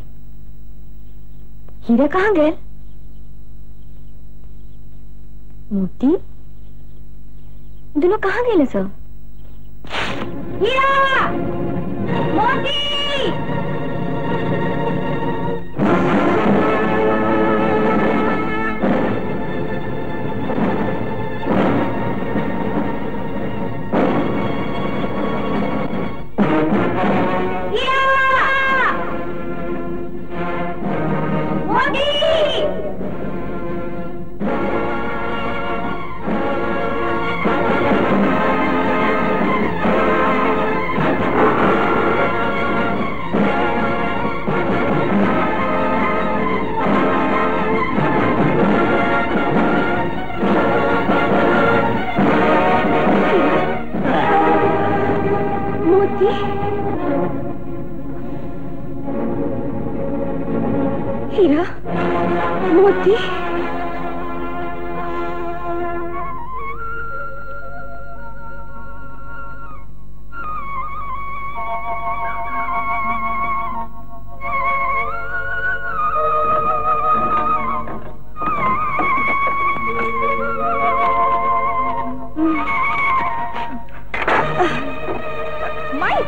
हीरा कहाँ गए मोती दोनों कहाँ गए सर हीरा मोती हीरा मोती मोती हीरा मोती माई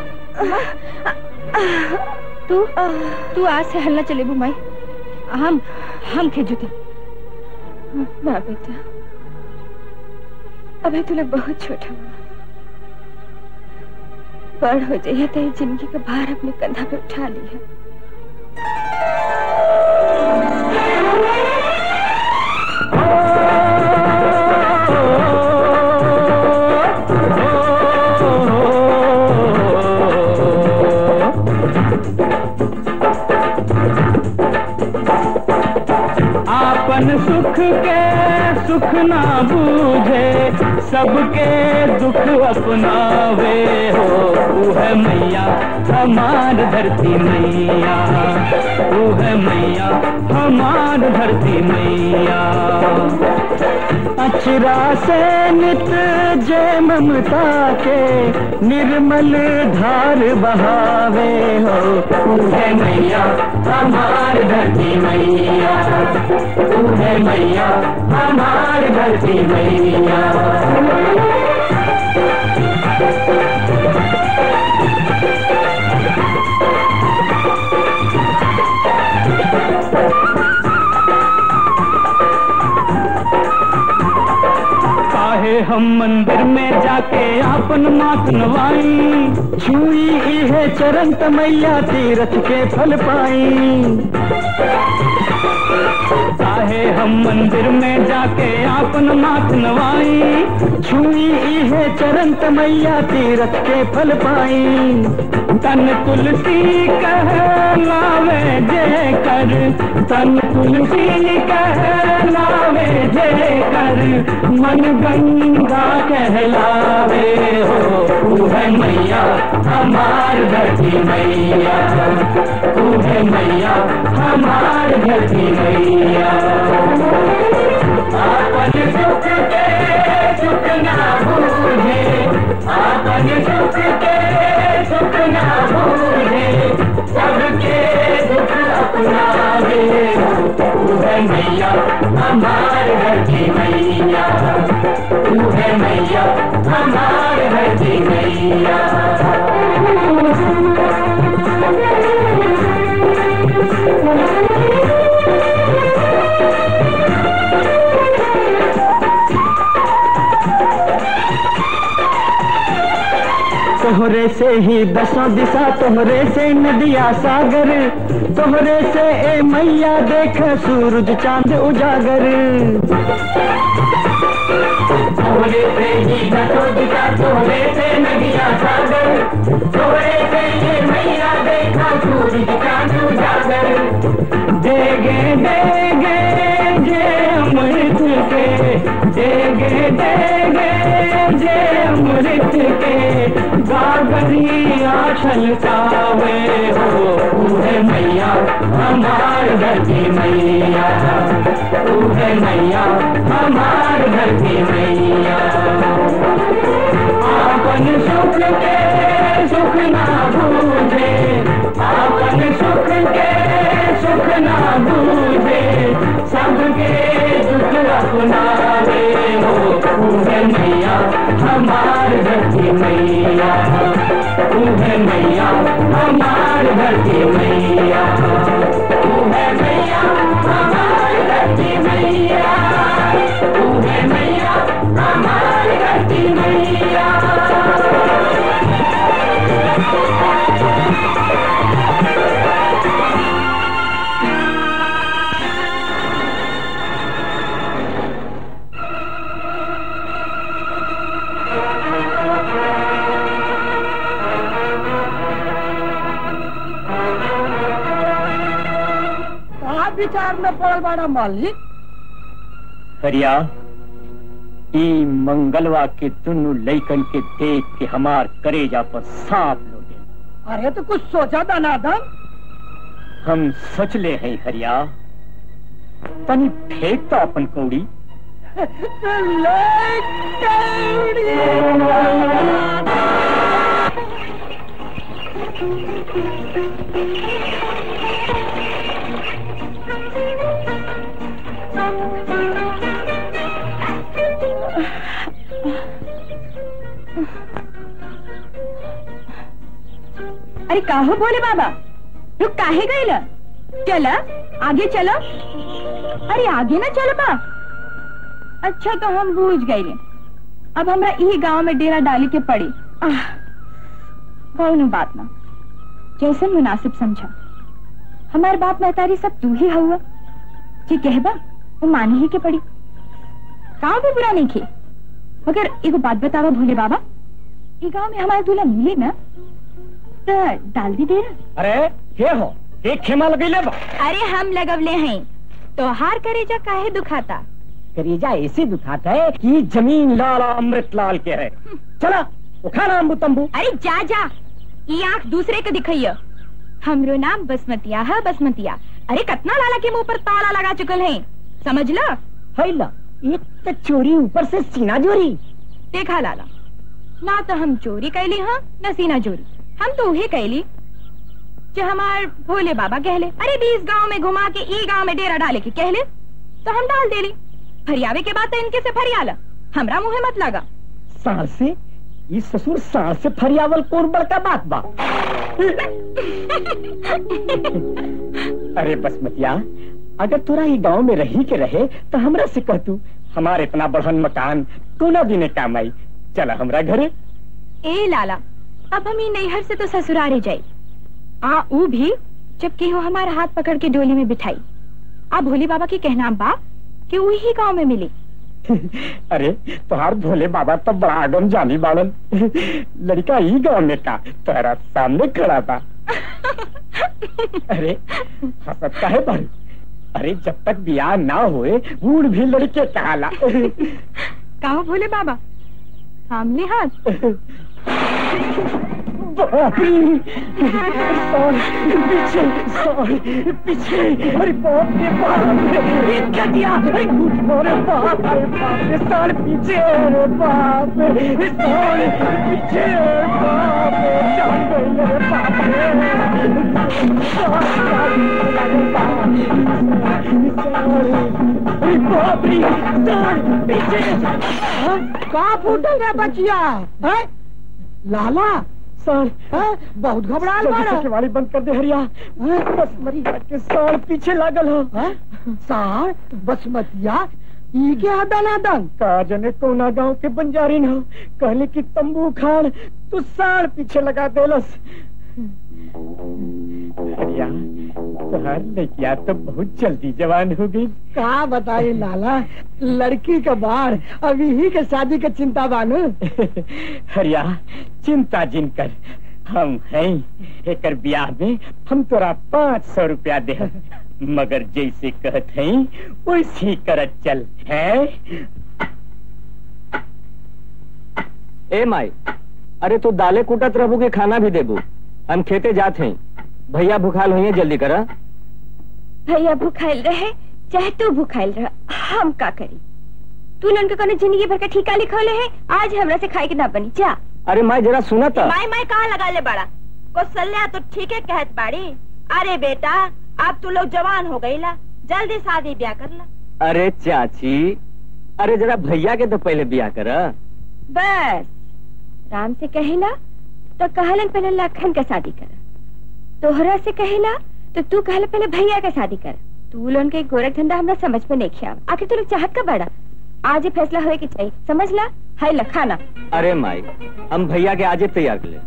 तू तू आज से हल्ला चले माई हम हम खे जुते ना बेटा अभी तू लोग बहुत छोटा हुआ बड़ हो जाइए तो ये जिंदगी का भार अपने कंधा पे उठा लिया आपन सुख के सुख ना बूझे सबके दुख अपनावे हो तू है मैया हमार धरती मैया तू है मैया हमार धरती मैया अचरा से नित जय ममता के निर्मल धार बहावे हो तू है मैया हमार धरती मैया तू है मैया हमार धरती मैया काहे हम मंदिर में जाके आपन मात नवाई छुई इहे चरण मैया तीरथ के फल पाई काहे हम मंदिर में जाके आपन मात नवाई छुई इहे चरण मैया तीरथ के फल पाई तन तुलसी कह लावे जय कर तन तुलसी कह लावे जय कर मन गंगा कहलावे हो तू है मैया हमार धरती मैया तू है मैया हमार धरती मैया आपन सुख के सुख ना बूझे आपन सुख के सुख ना बूझे सबके दुख अपनावे हो तू है मैया हमार धरती मैया तू है मैया हमार धरती मैया तोहरे से ही दसों दिशा तोहरे से नदिया सागर तोहरे से ए मैया देख सूरज चांद उजागर तोहरे से ही दसों दिशा तोहरे से नदिया सागर तोहरे से ये मैया देखा सूरज चांद उजागर देगे देगे जे अमृत के देगे देगे जे अमृत के गागरी आशल कावे हो तू है मैया हमार धरती मैया तू है मैया हमार धरती मैया आपन सुख के सुख ना बूझे आपन सुख के सुख ना बूझे सबके दुख अपनावे हो तू है मैया हमार धरती मैया तू है मैया हमार धरती मैया तू है मैया हमार धरती मैया तू है मैया हमार धरती मैया कहा विचार में पड़ल बाड़ा मालिक हरिया ई मंगलवा के दुनू लैकन के देख के हमार करेजा पर सांप लोटे अरे तो कुछ सोचा था नादम हम सोचले हैं हरिया तनी फेंक तो अपन कौड़ी अरे काहो बोले बाबा रुक काहे गईला चला आगे चलो अरे आगे ना चलो बा अच्छा तो हम बूझ गए अब हमरा ई गांव में डेरा डाली के पड़ी आह, कौनो बात ना जैसे मुनासिब समझा हमारे बाप महतारी सब तू ही हुआ जी कहबा वो मानी ही के पड़ी गाँव भी बुरा नहीं खे मगर एगो बात बतावा भोले बाबा ये गांव में हमारा दूल्हा मिले ना तो डाल दी दे रहा अरे के हो एक खेमा लगेले बा अरे हम लगवले हैं तो हार करेजा काहे दुखाता करेजा ऐसे दुखाता है कि जमीन लाल अमृत लाल के है चला उखाना अम्बू तंबू अरे जा जा ये आंख दूसरे के दिखैया हमरो नाम बसमतिया है बसमतिया अरे कतना लाला के मुंह पर ताला लगा चुकल है समझ लो हैला एक तो चोरी ऊपर से सीना जोरी देखा लाला ना तो हम चोरी कैली हाँ न सीना चोरी हम तो उहे कैली जो हमार भोले बाबा कहले अरे बीस गांव में घुमा के ई गांव में डेरा डाले के कहले तो हम डाल देली फरियावे के बाद तो इनके से फरियाला हमरा मुहे मत लगा सांस से ये ससुर सांस से फरियावल कौन बड़का बात बा अरे बसमतिया अगर तोरा ये गांव में रही के रहे तो हमरा से कह तू हमारे इतना बढ़न मकान कोना दिने काम आई चला हमरा घरे ए लाला अब हम ही नैहर से तो ससुरारे जाई आ ऊ भी जब केहू हमारा हाथ पकड़ के डोली में बिठाई आ भोले बाबा के कहना बा कि वही गांव में मिली अरे तुहार भोले बाबा तो बड़ा आगम जानी बाड़न लड़का ही गांव में का तोहरा सामने खड़ा था अरे हसत काहे बारू अरे जब तक बियाह ना होए बूढ़ भी लड़के कहाला कहो भोले बाबा सामने हाथ पीछे सॉरी पीछे अरे बाप रे बाप रे क्या दिया अरे अरे बाप रे बाप रे साल पीछे अरे बाप रे साल पीछे बाप रे जान गई अरे बाप रे अरे बाप रे साल पीछे कहा फूटल रे बचिया हैं? लाला साल हैं? बहुत घबराल जल्दी बाड़ा से केवाड़ी बंद कर दे हरिया बस मरी के साल पीछे लागल हो हैं? सार बसमतिया ई के आदन का जने कोना गांव के बंजारी न हो कहले कि तंबू खाड़ तू साड़ पीछे लगा देलस हरिया तुहार लड़किया तो बहुत जल्दी जवान हो गई का बताई लाला लड़की का बाढ़ अभी ही के शादी के चिंता बानू हरिया चिंता जिन कर हम हैं एकर ब्याह में हम तोरा पाँच सौ रुपया दे मगर जैसे कहत हैं वैसे ही करत चल है ए माई अरे तू दाले कुटत रहबू के खाना भी देबू हम खेते जात हैं भैया भूखाल हुई जल्दी करा भैया भूखाइल रहे चाहे तू भूखाइल रह हम का करी तू उनके कने जिंदगी भर का ठीका लिखौले है आज हमरा से खाए के ना बनी जा अरे माई जरा सुना था माई माई कहाँ लगा ले बड़ा कौशल्या तो ठीक है कहत बाड़ी अरे बेटा अब तू लोग जवान हो गई ला जल्दी शादी ब्याह कर ला अरे चाची अरे जरा भैया के तो पहले बिया कर बस राम से कहेला तो कहलन पहले लखन का शादी कर तोहरा से कहेला तो तू कहला पहले भैया का शादी कर तू लोन के गोरख धंधा हमरा समझ में नहीं खिया आखिर तू लोग चाहत का बड़ा आज ही फैसला होए के चाहिए समझ ला है लखाना अरे माई हम भैया के आजे तैयार कर ले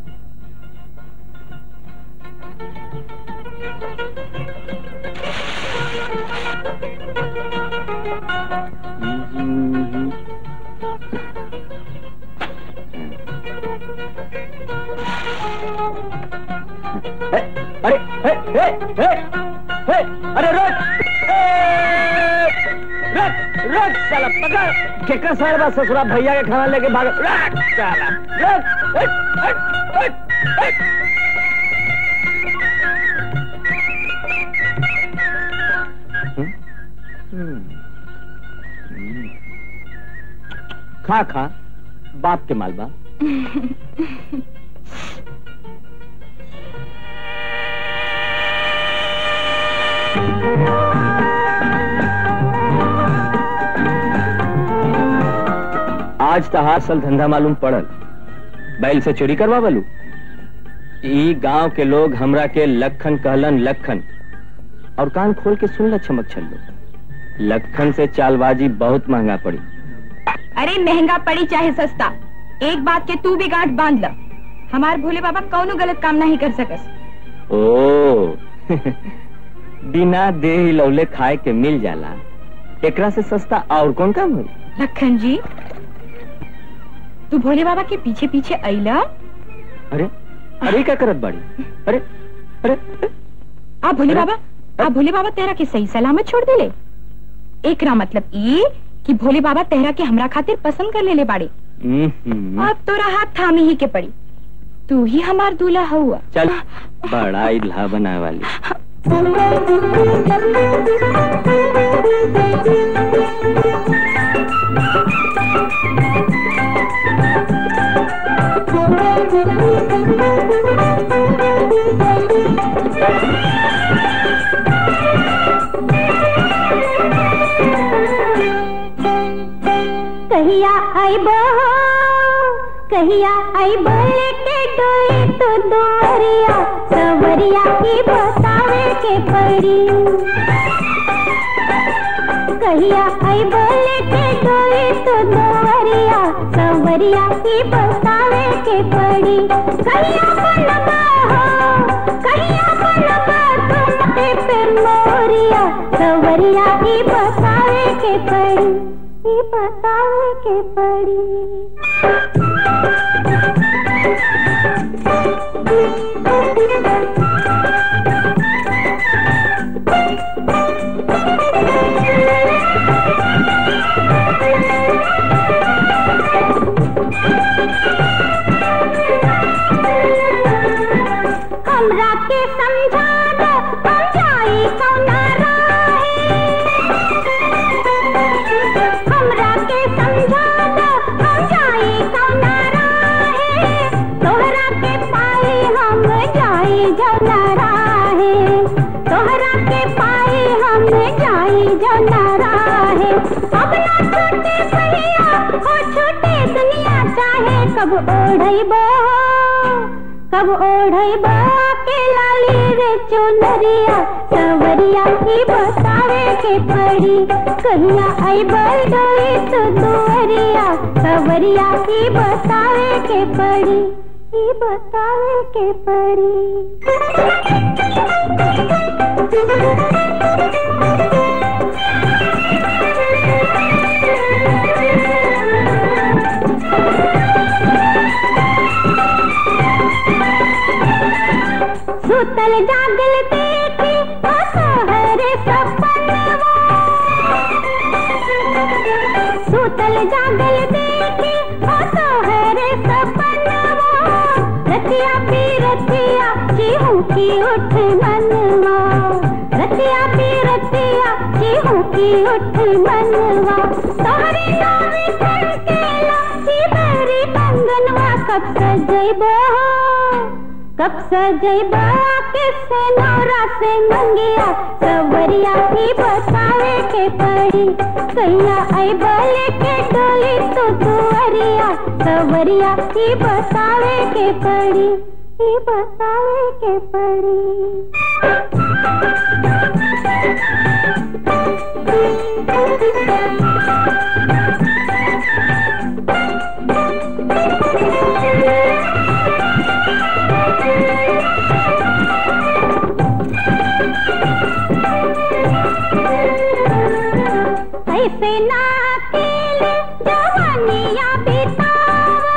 अरे हे, हे, हे, हे, अरे रुक ए, रुक रुक साला पकड़ केकर सारे बात ससुरा भैया के खाना लेके भाग रुक साला रुक हट, हट, हट, हट। हम्म, हम्म, हम्म। खा खा बाप के मालबा आज तहार सल धंधा मालूम पड़ल बैल से चोरी करवा बलू ई गांव के लोग हमरा के लखन कहलन लखन और कान खोल के सुन ल चमक छल्लो लखन से चालबाजी बहुत महंगा पड़ी अरे महंगा पड़ी चाहे सस्ता एक बात के तू भी गांठ बांध ल हमार भोले बाबा कौनो गलत काम नहीं कर सकस ओ बिना दे ही लौले खाए के मिल जाला एकरा से सस्ता और कौन काम हुई लखन जी तू भोले बाबा के पीछे पीछे अइला अरे अरे क्या करत बाड़ी अरे अरे आ भोले बाबा आ भोले बाबा तेरा के सही सलामत छोड़ देले एकरा मतलब ई कि भोले बाबा तेरा के हमरा खातिर पसंद कर लेले बाड़े हम्म, अब तोरा हाथ थामे ही के पड़ी तू ही हमार दूल्हा हुआ चल बड़ा इल्हा बनाए वाली कहिया आइबो कहिया आइबो लेके डोली तो दुआरिया सवरिया की बतावे के पड़ी कहिया आइबो लेके डोली तो दुआरिया सवरिया की बतावे के पड़ी कहिया बनबा हो कहिया बनबा तुम पे मोरिया सवरिया की बतावे के पड़ी ई बतावे के हमरा के समझा दो हम जाई कौना राहे हमरा के समझा दो हम जाई कौना राहे तोहरा के पाई हम जाई जौना राहे तोहरा के पाई हम जाई जौना राहे अब ना छूटे सहिया हो छूटे दुनिया चाहे कब ओढ़ैबो कब ओढ़ैबो के लाली रे चुनरिया सवरिया की बतावे के पड़ी कहिया अइबो डोली तो दुअरिया सवरिया की बतावे के पड़ी की बतावे के सुतल जागल देखी ओ सोहरे सपनवा सुतल जागल देखी ओ सोहरे सपनवा रतिया पी रतिया चिहू की उठ मनवा रतिया पी रतिया चिहू की उठ मनवा तोहरे नावे खड़केला सिबरी कंगनवा कब सजैबो कब सजैबा किस नौरा से मंगिया सवरिया की बतावे के पड़ी कैया अइबा लेके डोली तो दुअर मुंदरिया सवरिया की बसावे के पड़ी की बसावे के पड़ी ऐसे ना अकेले जवानिया बितावा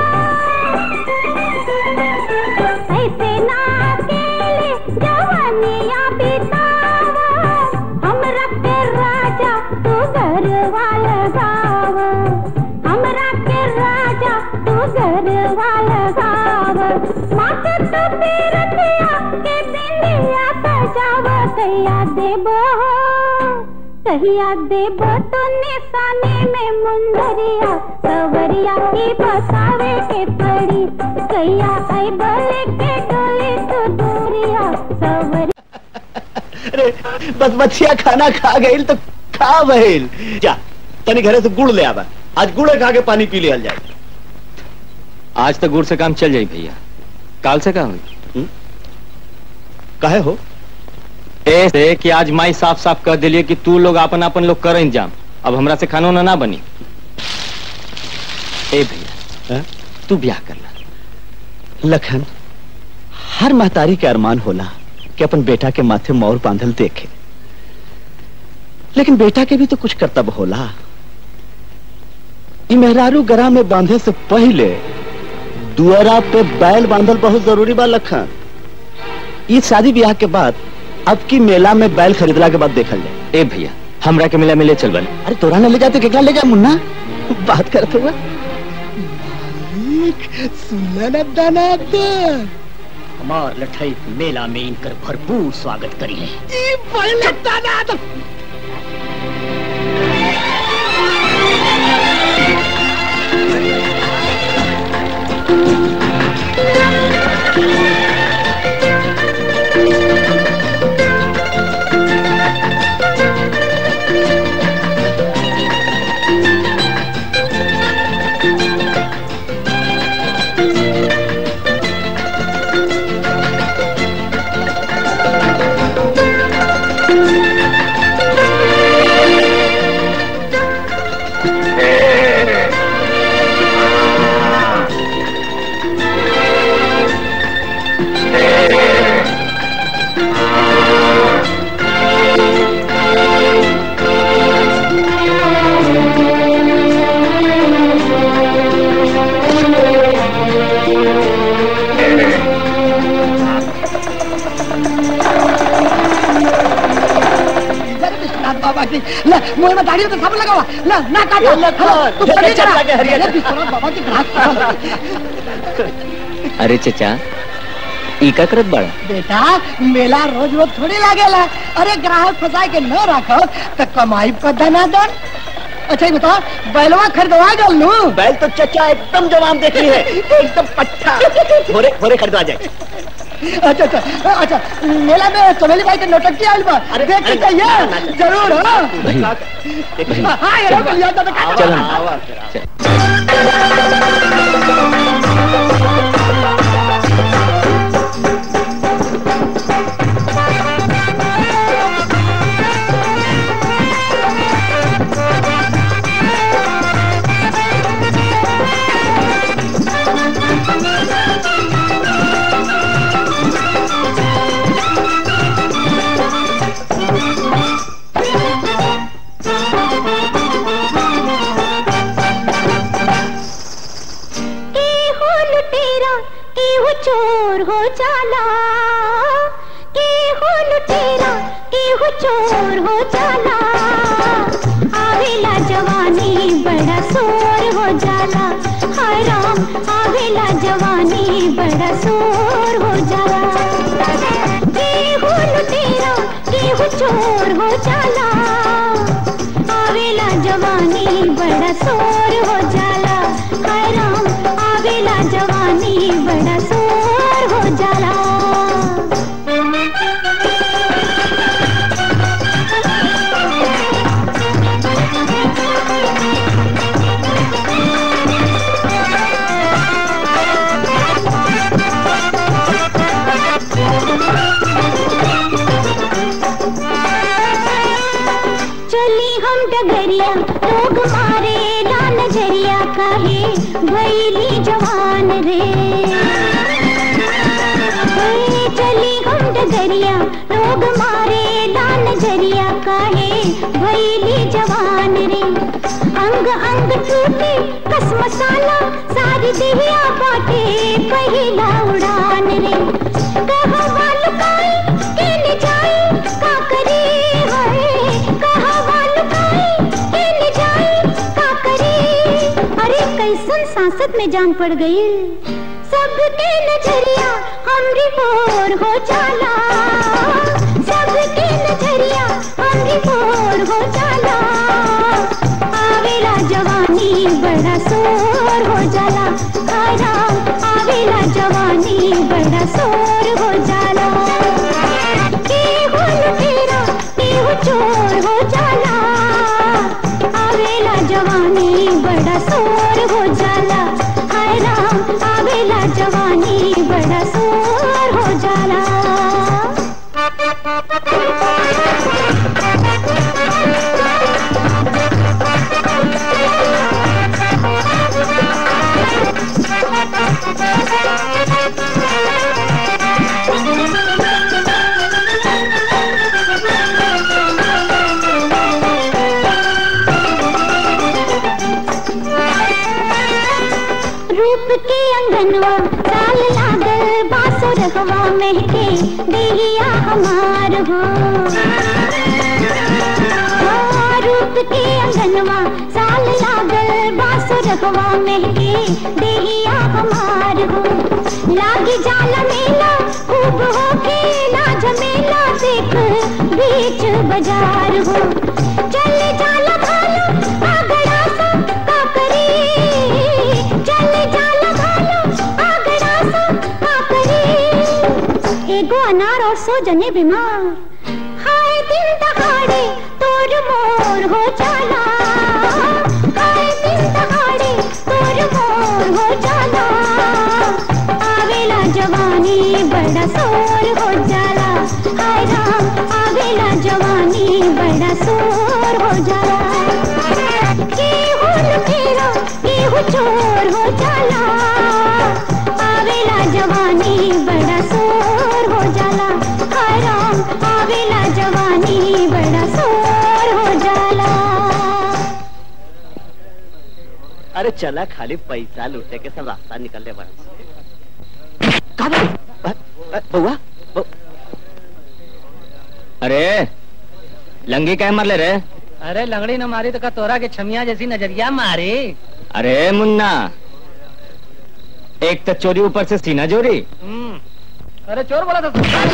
ऐसे ना अकेले जवानिया बितावा हमरा के राजा तू गरवा लगाव हमरा के राजा तू गरवा लगाव माथे तो पीरतिया के बिंदिया सजाव कैया देबो कहिया देब तो निशाने में मुंदरिया सवरिया की बसावे के पड़ी कैया आई बले के डोली तो दूरिया सवरिया अरे बस बच्चिया खाना खा गई तो खा बहिल जा तनी घरे से गुड़ ले आवा आज गुड़ खा के पानी पी लिया जाए आज तो गुड़ से काम चल जाई भैया काल से का हुई काहे हो ऐसे कि आज माई साफ साफ कह दिलिए कि तू लोग अपन अपन लोग कर इंतजाम अब हमरा से खानो ना ना बनी ए भैया तू ब्याह करना लखन हर महतारी के अरमान होला कि अपन बेटा के माथे मोर बांधल देखे लेकिन बेटा के भी तो कुछ कर्तव्य होला ई मेहरारू गरा में बांधे से पहले दुआरा पे बैल बांधल बहुत जरूरी बा लखन ई शादी ब्याह के बाद अब की मेला में बैल खरीदला के बाद देखल जाए ए भैया हमरा के मेला में ले चल बन अरे तोरा न ले जाते केकरा ले जा मुन्ना बात करत हुआ सुनना न दानादर हमार लठई मेला में इनकर भरपूर स्वागत करी है ई पहले दानादर विश्वनाथ बाबा की ले मुंह में दाढ़ी तो सब लगा हुआ ले ना काटो ए, लखन, हेलो, तू जल्दी पकड़ चल जरा। लगे हरिया। अरे विश्वनाथ बाबा की ग्राहक अरे चचा ई का करत बाड़ा बेटा मेला रोज रोज थोड़ी लागेला अरे ग्राहक फंसा के न रखो तो कमाई पर दाना दन अच्छा ये बताओ बैलवा खरीदवा गल लू बैल तो चचा एकदम जवान देख रही है एकदम पट्टा भोरे भोरे खरीदवा जाए अच्छा अच्छा अच्छा मेला में चमेली भाई के नौटंकी आइल बा अरे, देख के अरे, कहिए ना, ना, ना। जरूर हाँ भैया हाँ ये लोग लिया था तो काटो। चलो ना। के हो लुटेरा के हो चोर हो जाला के हो लुटेरा के हो चोर हो जाला आवेला जवानी बड़ा शोर हो जाला हाय राम आवेला जवानी बड़ा शोर हो जाला के हो लुटेरा के हो चोर हो जाला आवेला जवानी बड़ा शोर हो जाला हाय राम आवेला जवानी बड़ा शोर हो जाला भैली जवान रे ए, चली हम डगरिया लोग मारे लाल जरिया काहे भैली जवान रे अंग अंग टूटे कस मसाला सारी देहिया बाटे पहिला उड़ान रे कहा वाल काई के ले जाई का करे हाय कहा वाल काई के ले जाई का करे अरे कैसन सांसत में जान पड़ गई सबके नजरिया हमरी मोर हो जाला सबके नजरिया हमरी मोर हो जाला आवेला जवानी बड़ा शोर हो जाला आया आवेला जवानी बड़ा शोर हो जाला केहू लुटेरा केहू चोर हो जाला आवेला जवानी बड़ा शोर हो जाला हाय राम आवेला जवानी बड़ा शोर हो जाला रूप के अंगनवा साल लागल बासो रखवा महके देहिया हमार हो हाँ, रूप के अंगनवा साल लागल बासो रखवा महके देहिया हमार हो लागी जाला मेला खूब हो खेला झमेला देख बीच बाजार हो चले जाला भालो आगड़ा सा का करे चले जाला भालो आगड़ा सा का करे एगो अनार और सो जने बीमार हाय दिन दहाड़े तोर मोर हो जाला हाय दिन दहाड़े तोर मोर हो जाला आवेला जवानी बड़ा शोर हो जाला हाय राम आवेला जवानी बड़ा शोर हो जाला केहू लुटेरा केहू चोर हो जाला आवेला जवानी बड़ा शोर हो जाला हाय राम आवेला जवानी बड़ा शोर हो जाला अरे चला खाली पैसा लूटे के सब रास्ता निकलने वाला बउआ बउ- अरे लंगी क्या मर ले रे अरे लंगड़ी न मारी तो का तोरा के छमिया जैसी नजरिया मारी अरे मुन्ना एक तो चोरी ऊपर से सीना जोरी हम्म। अरे चोर बोला था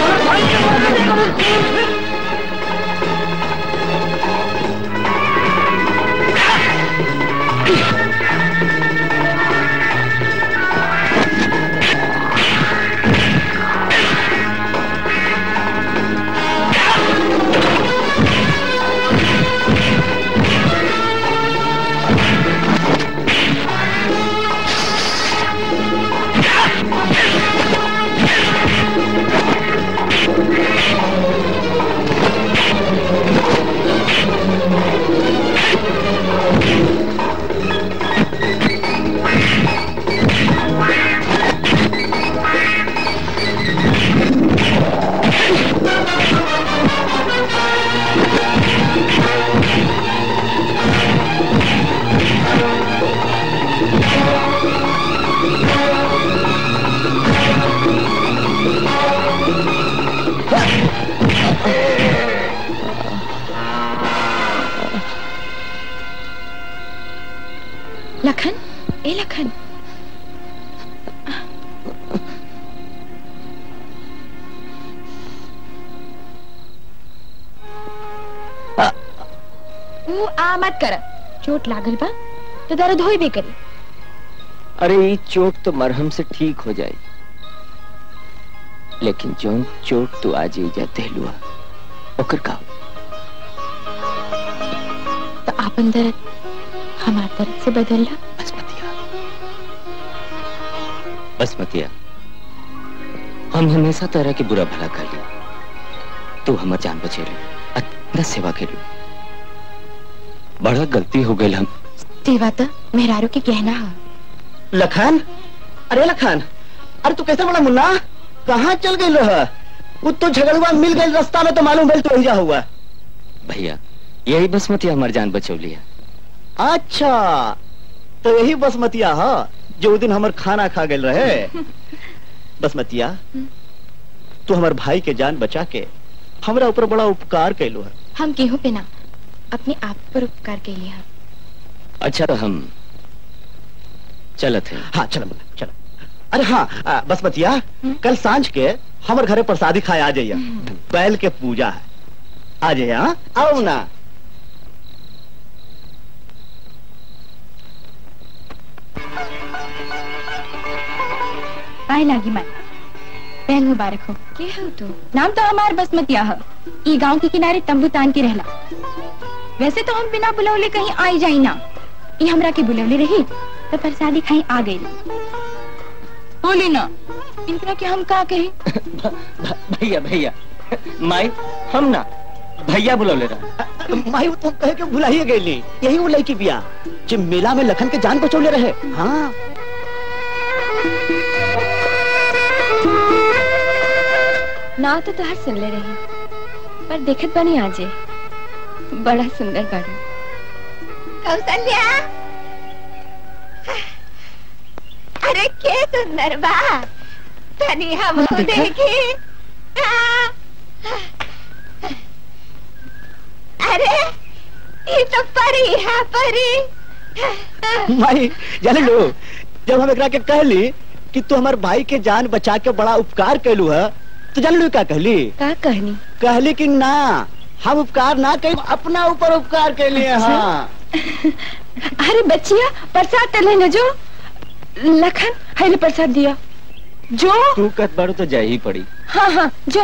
लखन ए लखन ऊ आ मत कर चोट लागल बा तो दर्द होई बे करी अरे ये चोट तो मरहम से ठीक हो जाए लेकिन जो चोट तू आज ही जाते हुआ ओकर का तो आपन दर्द हमार दर्द से बदलला बसमतिया हम हमेशा तरह के बुरा भला कर ली तू हमार जान बचे रहे अतना सेवा के बड़ा गलती हो गई हम सेवा तो मेहरारू के गहना हा लखन अरे लखन अरे तू कैसे बड़ा मुन्ना कहाँ चल गई रह वो तो झगड़ुआ मिल गई रास्ता में तो मालूम भेल तो जा हुआ भैया यही बसमती हमार जान बचौली है अच्छा तो यही बसमतिया हा जो उ दिन हमर खाना खा गए रहे बसमतिया तू हमर भाई के जान बचा के हमरा ऊपर बड़ा उपकार कैलू है हम केहू पे ना अपने आप पर उपकार के लिए अच्छा तो हम चलत हैं हाँ चलो मुन्ना चलो अरे हाँ आ, बसमतिया कल सांझ के हमर घरे प्रसादी खाए आ जाइए बैल के पूजा है आ जाइए हाँ आओ ना पाए लागी माई पहल मुबारक हो के हो तू नाम तो हमार बसमतिया है ई गांव के किनारे तंबू तान के रहला वैसे तो हम बिना बुलौले कहीं आई जाई ना ई हमरा के बुलौले रही तो प्रसादी खाई आ गई बोली ना इनकरा के हम का कही भैया भैया माई हम ना भैया बुलौले रहा माई वो तो कहे के भुलाइए गई यही वो लड़की बिया जो मेला में लखन के जान बचौले रहे हाँ ना तो तोहर सुन ले रही पर देखत बनी आजे बड़ा सुंदर बाड़ी कौशल्या अरे के सुंदर बा तनी हम देखी हाँ। अरे ये तो परी है परी माई जाने लो जब हम एकरा के कहली कि तू हमार भाई के जान बचा के बड़ा उपकार कैलू है तो जान लो क्या कहली का कहनी कहली कि ना हम उपकार ना कही अपना ऊपर उपकार के लिए हाँ अरे बच्चिया प्रसाद तले न जो लखन है प्रसाद दिया जो तू कत बड़ो तो जा ही पड़ी हाँ हाँ जो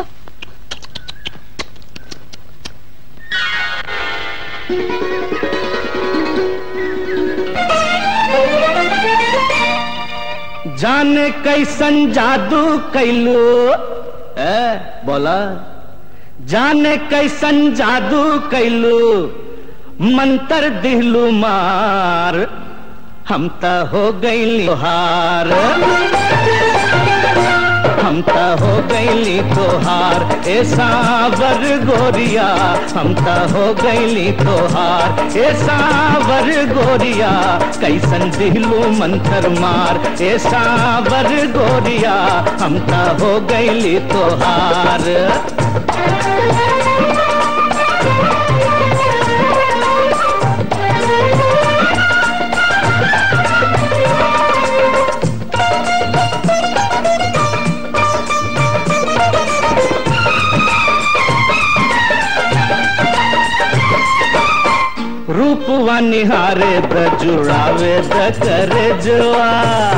जाने कैसन जादू कैलू ए बोला जाने कैसन जादू कैलू मंतर दिलू मार हम त हो गईली तोहार हम त हो गईली तोहार ए सावर गोरिया हम त हो गईली तोहार ए सावर गोरिया कैसन दिलू मंतर मार ए सावर गोरिया हम त हो गईली तोहार रूपवा निहारे द जुड़ावे द करे जुआ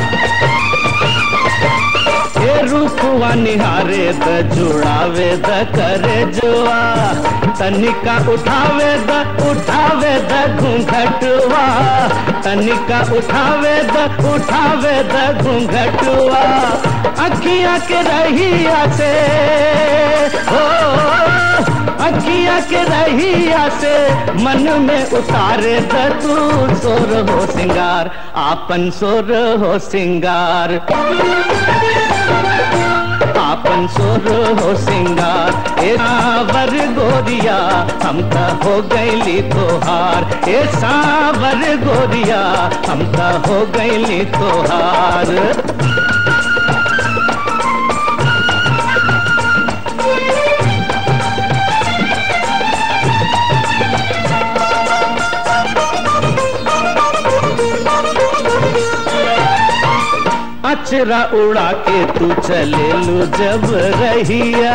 ए रूपवा निहारे द जुड़ावे द करे जुआ तनिका उठावे द उठावे द घूंघटुआ तनिका उठावे द उठावे द घूंघटुआ अखियां के रहिया से हो अखिया के रहिया से मन में उतारे द तू सोर हो सिंगार आपन सोर हो सिंगार आपन सोर हो सिंगार ए सावर गोरिया हम त हो गईली तोहार ए सावर गोरिया हम त हो गईली तोहार अचरा उड़ा के तू चले लू जब रहिया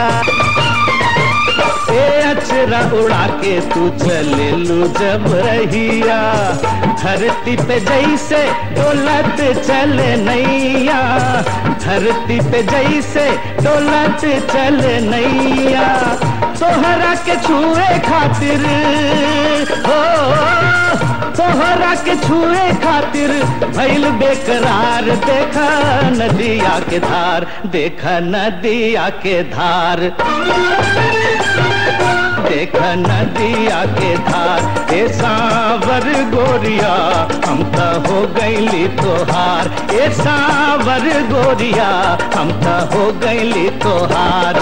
ए अचरा उड़ा के तू चले लू जब रहिया धरती पे जैसे डोलत चले नैया धरती पे जैसे डोलत चले नैया तोहरा के छुए खातिर हो तोहरा के छुए खातिर भइल बेकरार देखा नदिया के धार देखा नदिया के धार देख नदिया के धार ए सावर गोरिया हम त हो गईली तोहार ए सावर गोरिया हम त हो गईली तोहार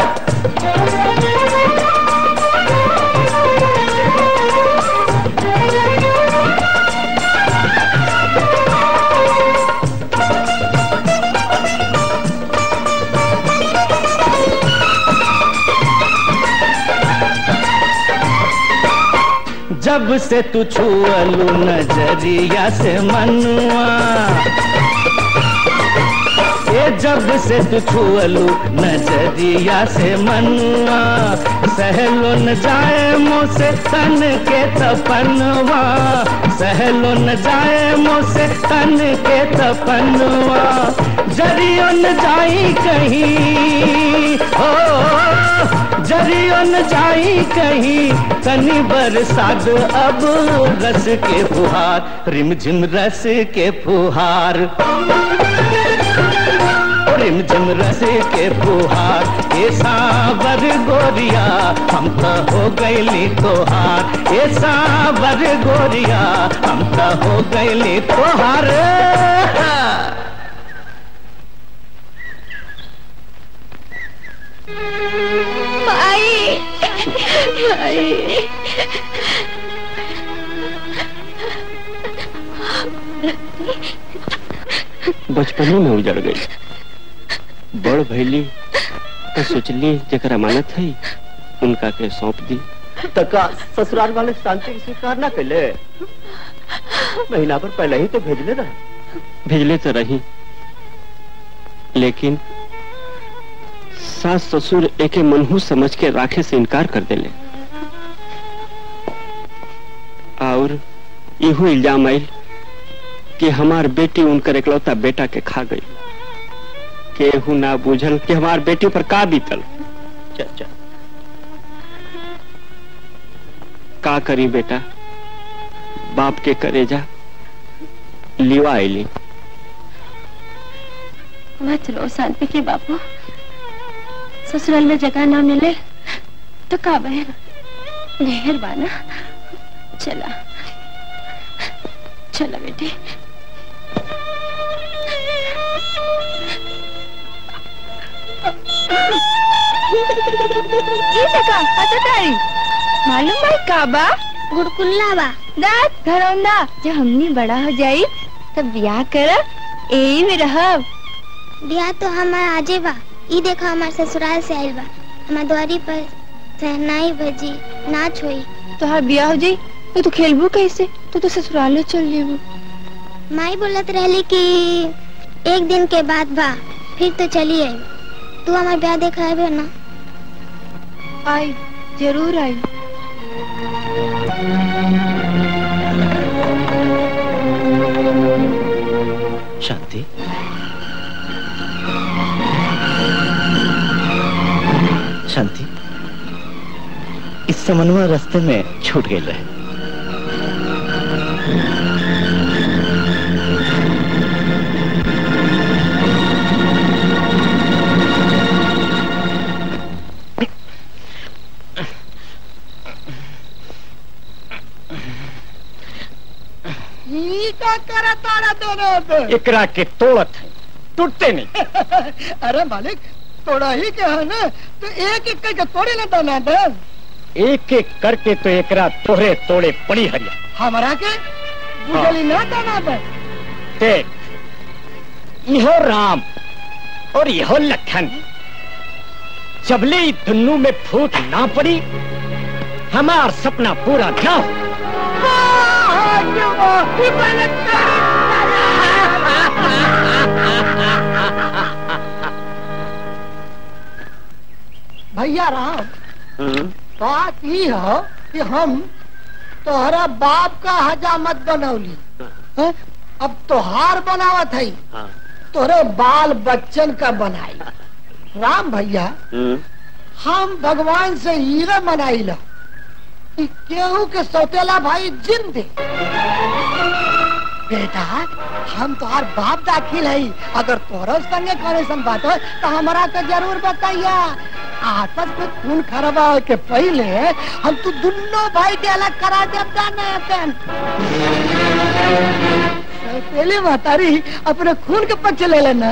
जब से तू छुअलू नजरिया से मनुआ ये जब से तू छुअलू नजरिया से मनुआ सहलो न जाए मुझसे तन के तपनवा सहलो न जाए मुझसे तन के तपनवा जरियो न जाई कहीं हो जरियो न जाई कहीं तनी बरसात अब रस के फुहार रिमझिम रस के फुहार रिमझिम रस के फुहार ये सावर गोरिया हम तो हो गईली तोहार ये सावर गोरिया हम तो हो गईली तोहार माई माई बचपने में उजड़ गई बड़ भैली तो सोचली जरा अमानत है उनका के सौंप दी तका ससुराल वाले शांति स्वीकार ना कैले महीना पर पहले ही तो भेजले रहे भेजले तो रही लेकिन सास ससुर एके मनहू समझ के राखे से इनकार कर देले और इहो इल्जाम आयल कि हमार बेटी उनकर इकलौता बेटा के खा गई केहू ना बूझल कि हमार बेटी पर का बीतल चाचा का करी बेटा बाप के करेजा लिवा आईली मत रो शांति के बापू ससुराल में जगह ना मिले तो का बहन मेहरबाना चला चला बेटे ये देखा हततारी मालूम भाई काबा गुड़कुल्ला बा दात घरौंदा जब हमनी बड़ा हो जाई तब ब्याह कर यही में रहब बियाह तो हमार आजे बा ई देखा हमार ससुराल से आइल बा हमार द्वारी पर सहनाई भजी नाच होई तोहार ब्याह हो जाई तो तू खेलबू कैसे तू तो ससुराल चल जेबू माई बोलत रहली कि एक दिन के बाद बा फिर तो चली आई तू हमार ब्याह देखा है ना आई जरूर आई शांति शांति इस समन्वय रास्ते में छूट गए रहे ई का करा तारा दोनों पे एकरा के तोड़त है टूटते नहीं अरे मालिक तोड़ा ही क्या है ना तो एक एक करके तोड़े ना दाना दन एक एक करके तो एकरा तोड़े तोड़े पड़ी हरिया हमारा के बुझली ना दाना दन देख इहो राम और इहो लखन जबले ई दुन्नू में फूट ना पड़ी हमार सपना पूरा ना हो भैया राम बात ही हो कि हम तोहरा बाप का हजामत बनौली हैं? अब तोहार बनावत है तोरे बाल बच्चन का बनाई राम भैया हम भगवान से हीरा मनाई ला कि केहू के सौतेला भाई जिंदे बेटा हम तोहार बाप दाखिल है अगर तोहरा संगे करे सन बात हो तो हमारा के जरूर बताइया आपस में खून खराबा के पहले हम तो दोनों भाई के अलग करा देता ना पहले महतारी अपने खून के पक्ष ले लेना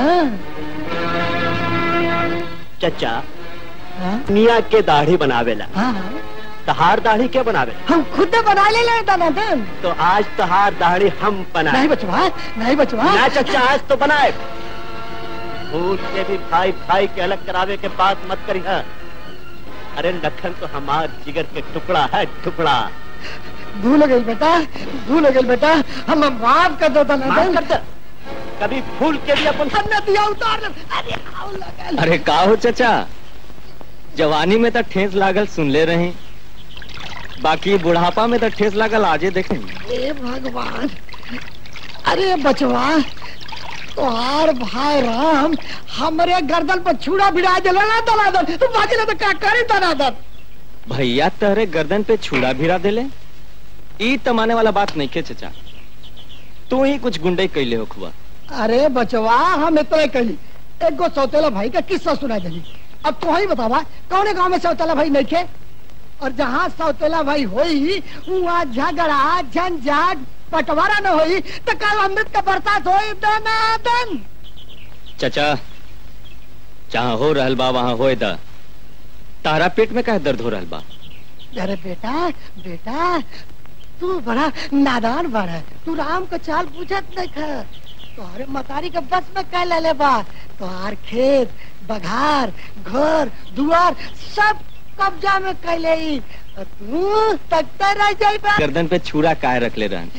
चचा मिया के दाढ़ी बनावेला हाँ तहार दाढ़ी क्या बनावे हम खुद बना ले ले दनादन तो आज तहार दाढ़ी हम बनाए नहीं बचवा नहीं बचवा ना चचा आज तो बनाए भूल के भी भाई भाई के अलग करावे के बात मत करी है अरे लखन तो हमार जिगर के टुकड़ा है टुकड़ा भूल गई बेटा भूल गई बेटा हम माफ कर दो दनादन माफ कर दे कभी भूल के भी अपन हमने दिया उतार ले अरे आओ लगल अरे का हो चचा जवानी में तो ठेस लागल सुन ले रहे बाकी बुढ़ापा में तो ठेस लागल आजे देखें ए भगवान अरे बचवा तोहार भाई राम हमरे गर्दन पर छुरा भिड़ा दिला ना दनादन तू बाकी ना तो का करी दनादन भैया तहरे गर्दन पे छुड़ा भिरा देले ई तमाने वाला बात नहीं के चचा तू ही कुछ गुंडे कैले हो खुआ अरे बचवा हम इतना कही एक गो सौतेला भाई का किस्सा सुना देली अब तो ही बतावा कौन गांव में सौतेला भाई नहीं थे और जहाँ सौतेला भाई होई वहाँ झगड़ा झंझट बंटवारा न होई तो कल अमृत का बरसात होई दनादन चचा जहाँ हो रहल बा वहाँ होए दा तारा पेट में का दर्द हो रहल बा अरे बेटा बेटा तू बड़ा नादान बड़ा तू राम को चाल पूछत नहीं था तुम्हारे मतारी के बस में कह ले ले बा तुम्हार खेत बघार घर दुआर सब कब्जा में कह ले और तू तकता रह जाई बा गर्दन पे छुरा काय रख ले रहन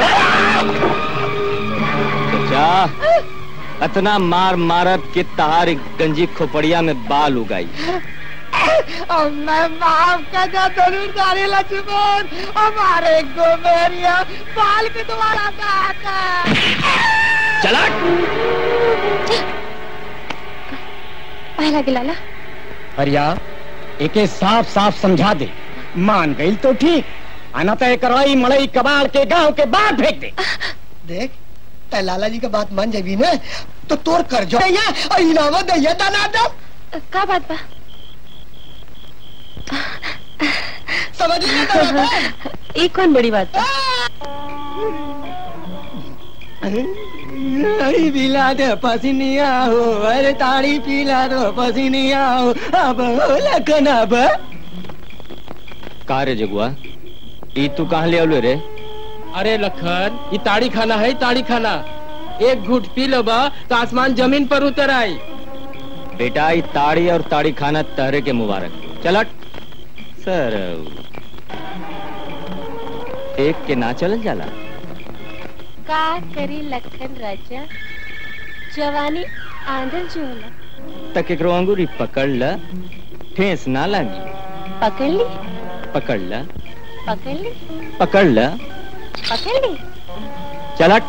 चचा अतना मार मारब के तहार गंजी खोपड़िया में बाल उगाई और मैं माफ कर दो जरूर सारे लक्ष्मण हमारे गोमेरिया बाल के तुम्हारा काका चला पहला गिलाला हरिया एके साफ साफ समझा दे मान गई तो ठीक आना तो एक रई मड़ई कबाड़ के गांव के बाहर फेंक दे देख ते लाला जी का बात मान जाबी ना तो तोर कर जो दैया और इनाम दैया दाना दो का बात बा समझ लिया एक कौन बड़ी बात बा अरे पिला दे पसीनिया हो अरे ताड़ी पिला दो पसीनिया हो अब हो लखन अब का रे जगुआ ई तू कहाँ ले आलू रे अरे लखन ये ताड़ी खाना है ताड़ी खाना एक घुट पी लो बा तो आसमान जमीन पर उतर आई बेटा ई ताड़ी और ताड़ी खाना तहरे के मुबारक चलट सर एक के ना चल जाला का करी लखन राजा जवानी आंधल जो होला तक एकरो अंगूरी पकड़ ल ठेस ना लागी पकड़ ली पकड़ ल पकड़ ली पकड़ ल पकड़ ली चलट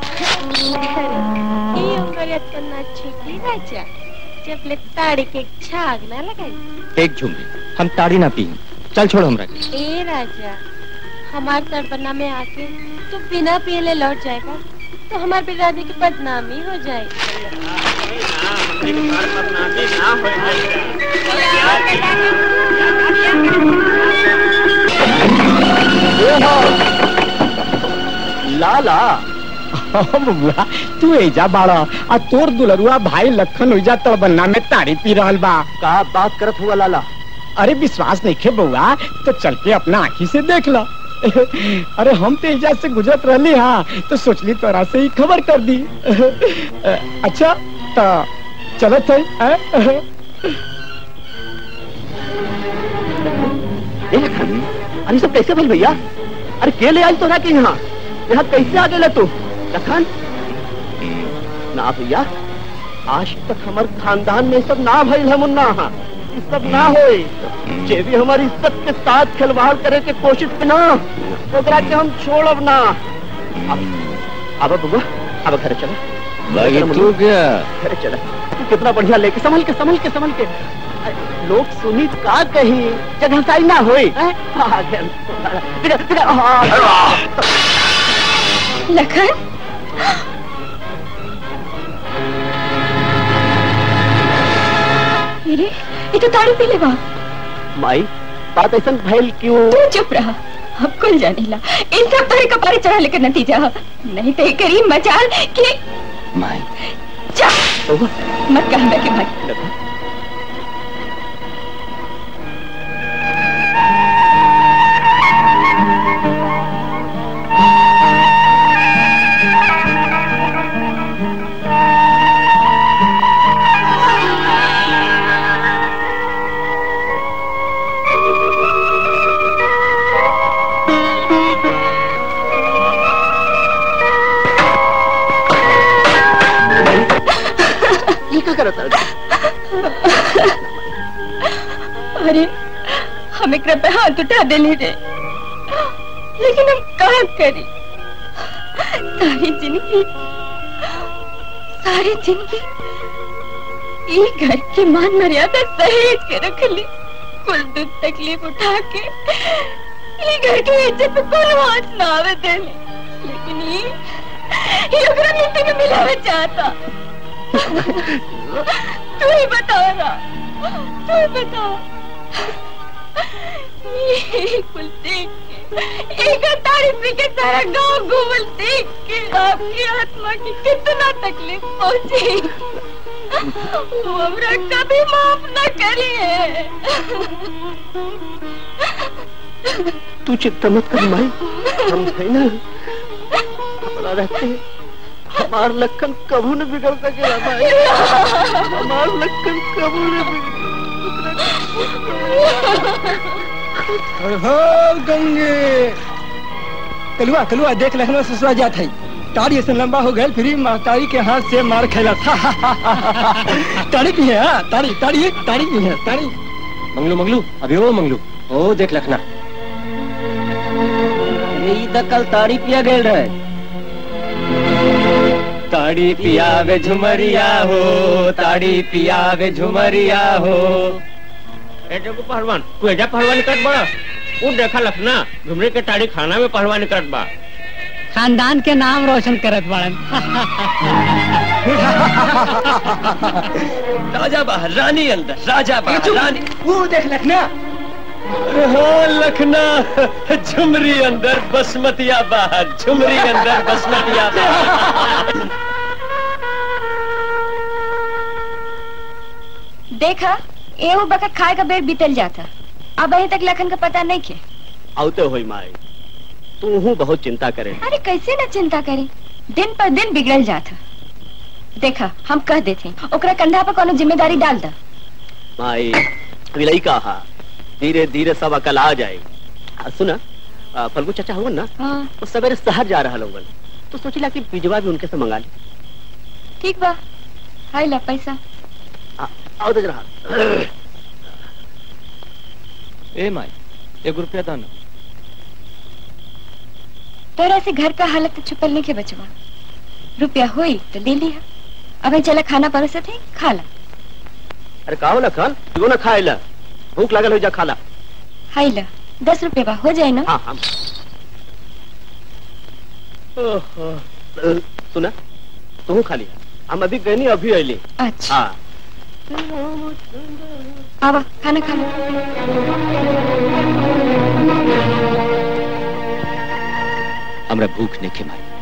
ये उंगलिया तो ना छिपी राजा जब ले ताड़ी के छाग ना लगाई एक झुमरी हम ताड़ी ना पी चल छोड़ हमरा के ए राजा हमार तड़पना में आके तो बिना पियले लौट जाएगा तो हमारे बिरादरी की बदनामी हो जाएगी लाला बुआ तू एजा बाड़ा आ तोर दुलरुआ भाई लखन ओइजा तड़बन्ना में ताड़ी पी रहल बा का बात करत हुआ लाला अरे विश्वास नहीं खे बउआ तो चल के अपना आँखी से देख ला अरे हम तो एजा से गुजरत रहली हाँ तो सोचली तोरा से ही खबर कर दी अच्छा तो चलत है हैं? ए लखन अरे सब कैसे भइल भैया अरे के ले आई तोरा के यहाँ यहाँ कैसे आ गए तू लखन ना भैया आज तक हमार खानदान में सब ना भइल है मुन्ना हाँ ये सब ना होए जे भी हमारी इज्जत के साथ खिलवाड़ करे के कोशिश पे ना ओकरा के हम छोड़ब ना अब अब बबुआ अब घर चलो बाकी तू क्या घर चला तू कितना बढ़िया लेके संभल के संभल के संभल के अरे, लोग सुनी का कही जगह साई ना होई हैं? आ गया बिना बिना आ, लखन अरे ये तो ताड़ी पी लेवा माई बात ऐसा भैल क्यों तू चुप रहा अब कुल जाने ला इन सब तारे कपारे चढ़ा लेकर नतीजा है। नहीं तो ये करीब मचाल कि माई जा मत कहना कि भाई ये क्या करत अरे हम एक पे हाथ उठा दे ले रे लेकिन हम कहा करी सारी जिंदगी सारी जिंदगी ये घर की मान मर्यादा सहेज के रख ली कुल दुख तकलीफ उठा के ये घर की इज्जत पे कोई हाथ ना आवे दे लेकिन ये ये ओकरा मिट्टी में मिलावे चाहता तू ही बता ना तू ही बता ये कुल देख के एक तारीफ के सारा गांव घूमल देख के आपकी आत्मा की कितना तकलीफ पहुंची वो हमरा कभी माफ न करिए तू चिंता मत कर माई हम है ना अपना रहते हैं हमार लखन कबू न बिगड़ सकेला भाई हमार लखन कबू न हो गंगे कलुआ कलुआ देख लखनऊ ससुरा जात है ताड़ी ऐसे लंबा हो गए फिर ताड़ी के हाथ से मार खेला था ताड़ी की है हाँ ताड़ी ताड़ी ताड़ी की है ताड़ी मंगलू मंगलू अभी वो मंगलू ओ देख लखना यही तक कल ताड़ी पिया गेल रहे ताड़ी पियावे झुमरिया हो ताड़ी पियावे झुमरिया हो ए जगू पहलवान तू एजा पहलवानी करत बड़ा उ देखा लखना झुमरी के ताड़ी खाना में पहलवानी करत बा खानदान के नाम रोशन करत बाड़न राजा बाहर रानी अंदर राजा बाहर रानी वो देख लखना अरे हाँ लखना झुमरी अंदर बसमतिया बाहर झुमरी अंदर बसमतिया बाहर देखा एहू बखत खाए का बेर बीतल जाता अब अभी तक लखन का पता नहीं के आवते होई माई तू हूँ बहुत चिंता करे अरे कैसे न चिंता करी दिन पर दिन बिगड़ल जाता देखा हम कह देते ओकरा कंधा पर कोनो जिम्मेदारी डाल दा माई विलई कहा धीरे धीरे सब अकल आ जाए आ, सुना आ, फल्गू चाचा हुआ ना हाँ वो सवेरे शहर जा रहा लोगन तो सोचिला कि बिजवा भी उनके से मंगा ली ठीक बा हाय ला पैसा आओ दे रहा ए माई एक रुपया दाना तोरा से घर का हालत तो छुपल नहीं के बचवा रुपया हुई तो ले लिया अबे चला खाना परोसे थे खा ला अरे कहा ना खान क्यों ना खाए ला भूख लगल हो जा खाला हाय ला दस रुपये बा हो जाए ना हाँ हाँ ओहो, अ, सुना तू खा लिया हम अभी गए नहीं अभी अली अच्छा हाँ आवा खाना खा लो हमरा भूख नहीं के मारी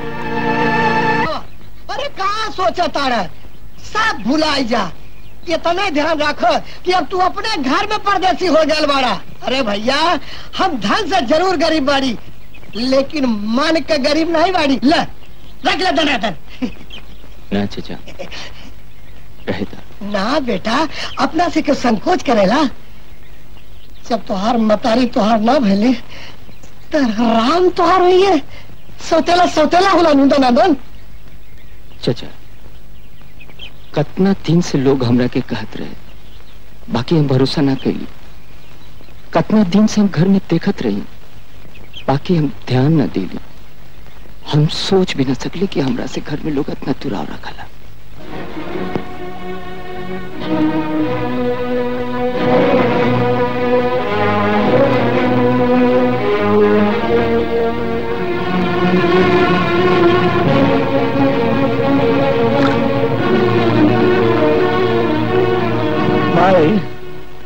अरे कहा सोचा तारा सब भुलाई जा इतना ध्यान रखो कि अब तू अपने घर में परदेसी हो गया बाड़ा अरे भैया हम धन से जरूर गरीब बाड़ी लेकिन मन के गरीब नहीं बाड़ी ले रख ले दनादन ना चाचा रहता ना बेटा अपना से क्यों संकोच करेला जब तुहार मतारी तुहार ना भले तो राम तुहार हुई है सौतेला सौतेला होला नुंदा नादन चाचा कतना दिन से लोग हमरा के कहत रहे बाकी हम भरोसा ना कैली कतना दिन से हम घर में देखत रही बाकी हम ध्यान न दिली हम सोच भी न सकले कि हमरा से घर में लोग इतना दुराव रखला माई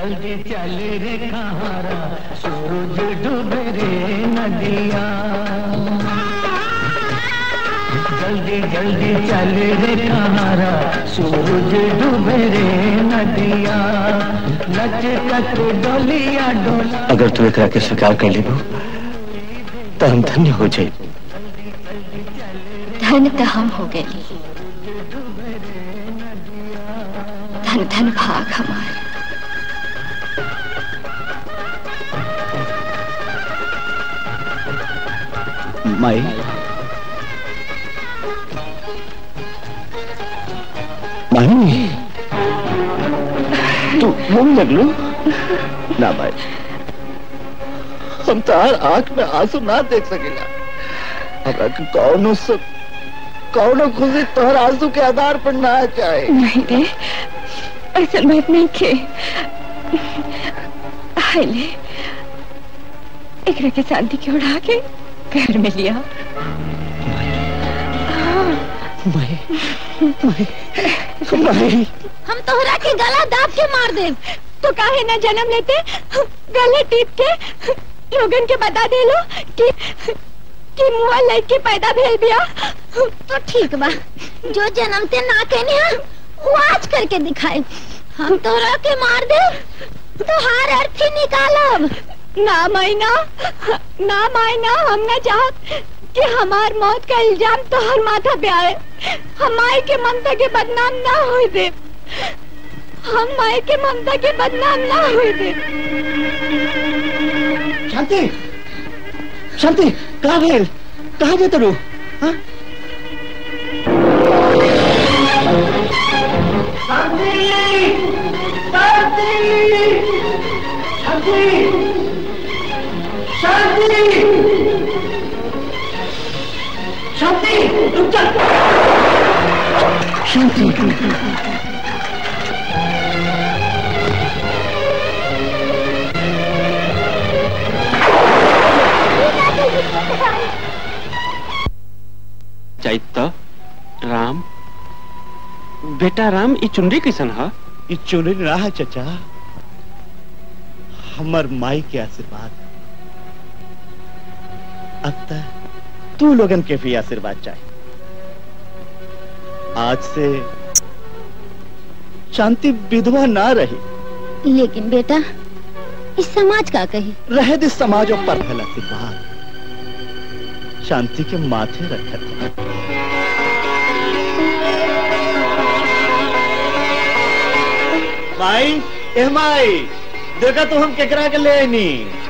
जल्दी चल रे कहारा सूरज डूबे रे नदिया जल्दी जल्दी चल रे कहारा सूरज डूबे रे नदिया लचकत डोलिया डोला अगर तू एकरा के स्वीकार कर लेबू तो हम धन्य हो जाए धन तो हम हो गए धन धन भाग हमार माई माई तू घूम लगलू ना भाई हम तार आंख में आंसू ना देख सकेला हमरा के कौनो से कौनो खुशी तोहर आंसू के आधार पर ना चाहे नहीं रे ऐसा बात नहीं खे हाय ले एकरा के शांति के उड़ा के घर में लिया माई माई हम तोहरा के गला दाब के मार दे तो काहे ना जन्म लेते गले टीप के लोगन के बता दे लो कि कि मुआ लड़के पैदा भेल बिया तो ठीक बा जो जन्मते ना कहने हम वो आज करके दिखाए हम तोहरा के मार दे तो हार अर्थी निकालब ना मायना ना मायना हम ना चाहत कि हमार मौत का इल्जाम तो हर माथा पे आए हम माई के ममता के बदनाम ना हो दे हम माई के ममता के बदनाम ना हो दे शांति शांति कहाँ भेल कहाँ जे तरू हाँ? शांति रुक जा शांति चैत राम बेटा राम ई चुनरी कैसन है ई चुनरी ना है चचा हमर माई के आशीर्वाद अब तक तू लोगन के भी आशीर्वाद चाहिए आज से शांति विधवा ना रही लेकिन बेटा इस समाज का कही रहे दिस समाज और पर फैला आशीर्वाद शांति के माथे रखत माई ए माई देखा तो हम केकरा के ले नी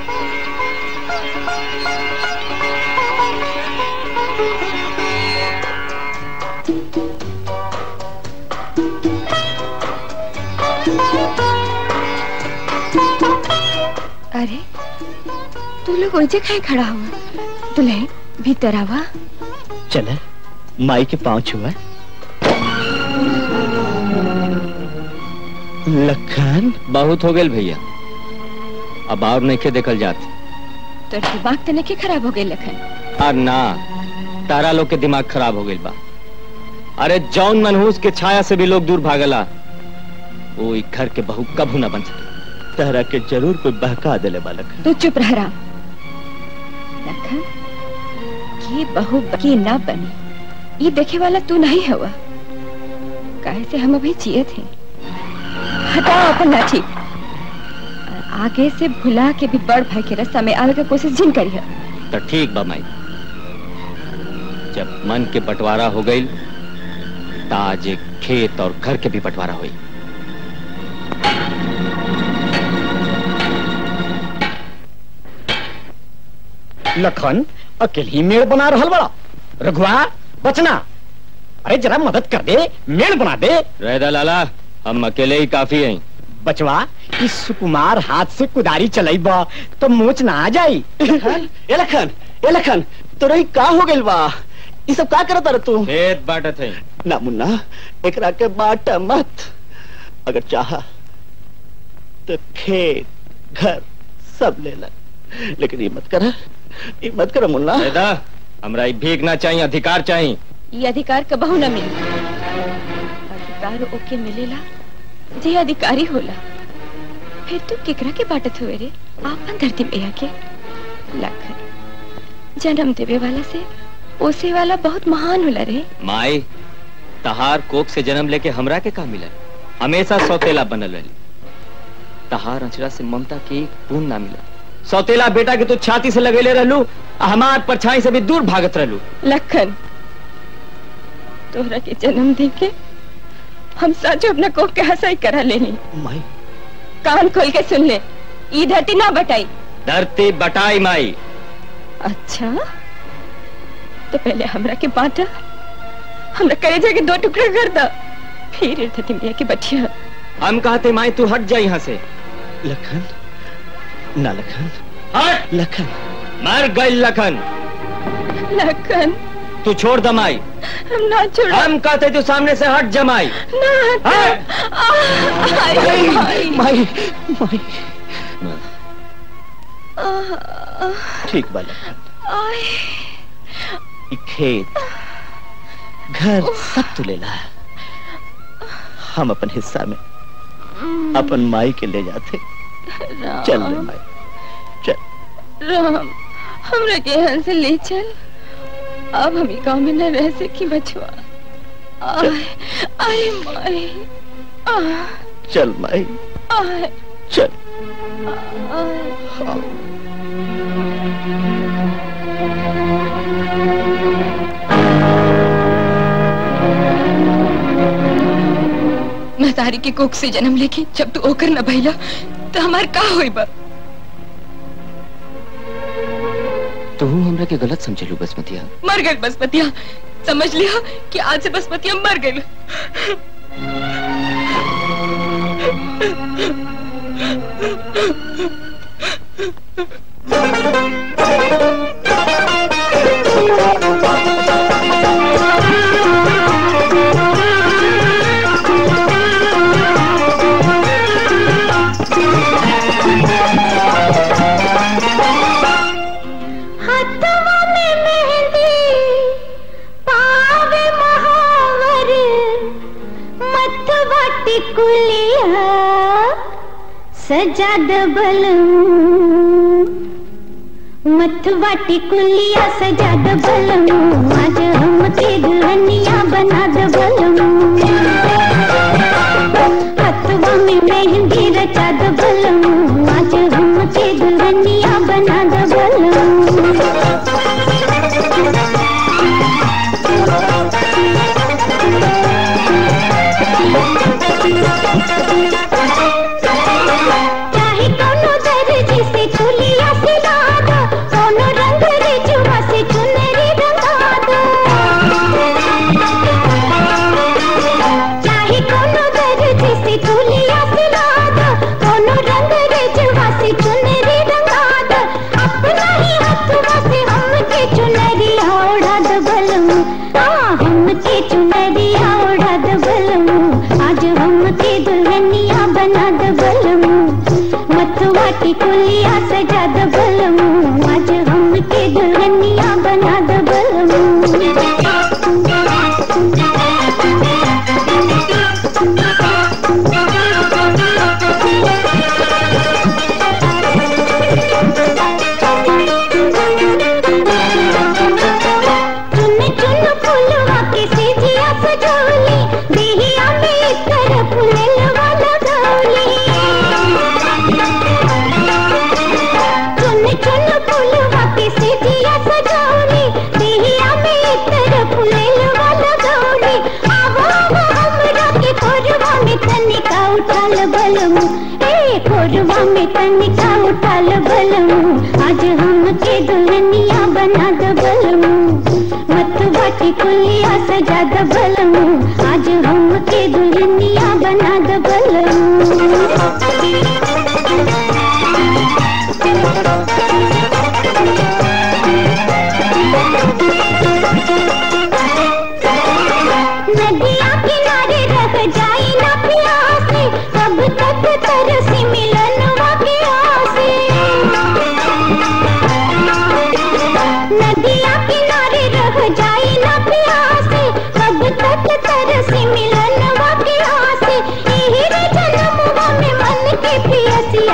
अरे तू लोग ओजे खाए खड़ा हुआ दुल्हन भीतर आवा चले माई के पांव छुआ लखन बहुत हो गए भैया अब और नहीं के देखल जात तो दिमाग तो नहीं खराब हो गई लखन और ना तारा लोग के दिमाग खराब हो गई बा अरे जौन मनहूस के छाया से भी लोग दूर भागला वो ई घर के बहू कभू ना बन सके तहरा के जरूर कोई बहका दिले बालक तू चुप रह राम लखन ये बहू की ना बनी ये देखे वाला तू नहीं हुआ काहे से हम अभी जिए थे हटाओ अपन लाठी और आगे से भुला के भी बड़ भाई के रास्ता में आवे के कोशिश जिन करी है तो ठीक बा माई जब मन के बंटवारा हो गई ताज एक खेत और घर के भी बंटवारा हुई लखन अकेले ही मेड़ बना रहल बड़ा रघुआ बचना अरे जरा मदद कर दे मेड़ बना दे रहदा लाला हम अकेले ही काफी हैं बचवा इस सुकुमार हाथ से कुदारी चलाई तो मोच ना आ जाई ए लखन ए लखन तोरा ही का हो गइल बा ई सब का करत रह तू खेत बांटत है ना मुन्ना एकरा के बाट मत अगर चाहा तो खेत घर सब ले ले लेकिन ये मत कर ये मत कर मुन्ना रहदा हमरा ई भीख ना चाहिए अधिकार चाहिए ये अधिकार कबहू न मिली अधिकार ओके मिलेला जे अधिकारी होला फिर तू केकरा के बाटत हुए रे आपन धरती मैया के लखन जन्म देवे वाला से ओसे वाला बहुत महान होला रे माई तहार कोख से जन्म लेके हमरा के का मिलल हमेशा सौतेला बनल रही तहार अचरा से ममता के एक बूंद ना मिला सौतेला बेटा के तू छाती से लगेले रहलू आ हमार परछाई से भी दूर भागत रहलू लखन तोहरा के जन्म दे के हम सच अपना कोख के हंसाई करा लेनी माई कान खोल के सुन ले ई धरती ना बटाई धरती बटाई माई अच्छा तो पहले हमरा के बांटा हमरा कलेजा के दो टुकड़े कर दा फिर ये धरती मैया की बटिया हम कहते माई तू हट जा यहाँ से लखन ना लखन हट लखन मर गई लखन लखन तू छोड़ दमाई हम ना छोड़ हम कहते तू सामने से हट जमाई ना हट आई माई माई माई ठीक बा लखन आई ई खेत घर सब तू ले ला हम अपन हिस्सा में अपन माई के ले जाते चल रे माई चल राम हमरा के यहाँ से ले चल अब हम गांव में न रह सकी बचवा आय आय माई आय चल माई आय चल आय महतारी के कोख से जन्म लेके जब तू ओकर न भइला तो हमार का होई बा तू हमरा के गलत समझलू बसमतिया मर गई बसमतिया समझ लिया कि आज से बसमतिया मर गई हाथवा में मेहंदी पावे महावर मथवा टिकुलिया सजा दबल मथवा टिकुलिया सजा दबल आज हम के दुल्हनिया बना दबल हाथवा में मेहंदी रचा दबल आज हम के दुल्हनिया बना दबल चाहे कोनो दर्जी से चुलिया सिला दो कोनो रंग रिजुआ से चुनरी रंगा दो चाहे कोनो दर्जी से चुलिया सिला दो कोनो रंग रिजुआ से चुनरी रंगा दो अपना ही हाथवा से हमके चुनरी ओढ़ा दो बलम हाँ हमके चुनरी ओढ़ा दो बलम आज हमके दुल्हनिया बना दो बलम मथुआ टिकुलिया सजा दो बलम आज हमके दुल्हनिया बना दो चुन चुन फूलवा के सीजिया सजौली देहिया में इतर फुललवा लगौली चुन चुन फूलवा के सीजिया सजौली देहिया में इतर फुललवा लगौली आवो आवो हमरा के कोरवा में तनिका उठाल बलम ए कोरवा में तनिका उठाल बलम आज हम के दुल्हनिया बना दो बलम मथुआ टिकुलिया सजा दो बलम आज हम के दुल्हनिया बना दो नदिया किनारे रह जाई ना प्यासे कब तक तरसी मिलनवा के आसे नदिया किनारे रह जाई ना प्यासे कब तक तरसी मिलनवा के आसे एही रे जन्मवा में मन के पियसिया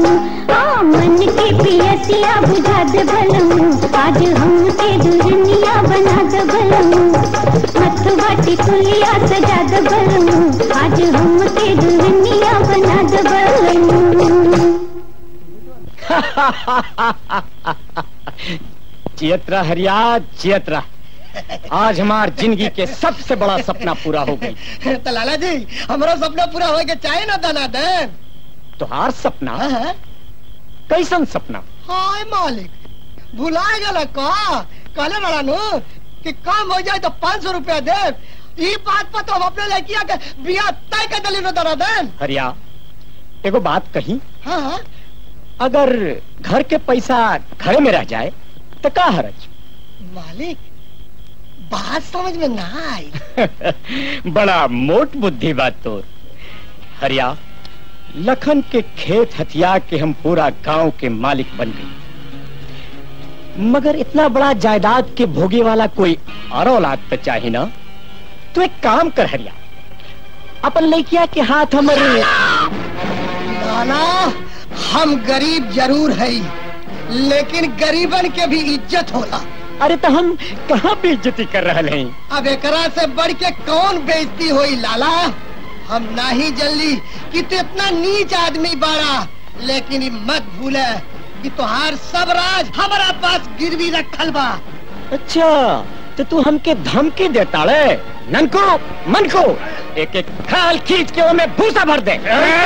हाँ मन के पियसिया बुझा दे बलमू आज हमके दुल्हनिया बना दे बलमू मथुआ टिकुलिया सजा दे बलमू आज हमके दुल्हनिया बना दे बलमू चियत्रा हरिया चियत्रा आज हमार जिंदगी के सबसे बड़ा सपना पूरा हो गई तो लाला जी हमारा सपना पूरा हो के चाहे ना दाना देन तुहार सपना कैसन सपना हाय मालिक भुला गल का कहले बड़ा नु कि काम हो जाए तो पाँच सौ रुपया दे ई बात पर तो हम अपने लड़किया के बियाह तय कर दिली दाना देन हरिया एगो बात कही हाँ हाँ अगर घर के पैसा घरे में रह जाए तो का हरज मालिक बात समझ में ना आई बड़ा मोट बुद्धि बात तो हरिया लखन के खेत हथिया के हम पूरा गांव के मालिक बन गए मगर इतना बड़ा जायदाद के भोगे वाला कोई और औलाद तो चाहिए ना तो एक काम कर हरिया अपन लड़किया के हाथ हमारे नाना हम गरीब जरूर है लेकिन गरीबन के भी इज्जत होला अरे तो हम कहाँ बेइज्जती कर रहे हैं अब एकरा से बढ़ के कौन बेइज्जती होई लाला हम नहीं जल्दी कि तू इतना नीच आदमी बाड़ा लेकिन ई मत भूले कि तुहार सब राज हमारा पास गिरवी रखल बा अच्छा तो तू हमके धमकी देता रे नन को मन को एक एक खाल खींच के में भूसा भर दे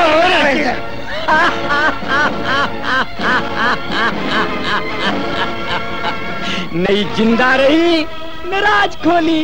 नहीं जिंदा रही नाराज खोली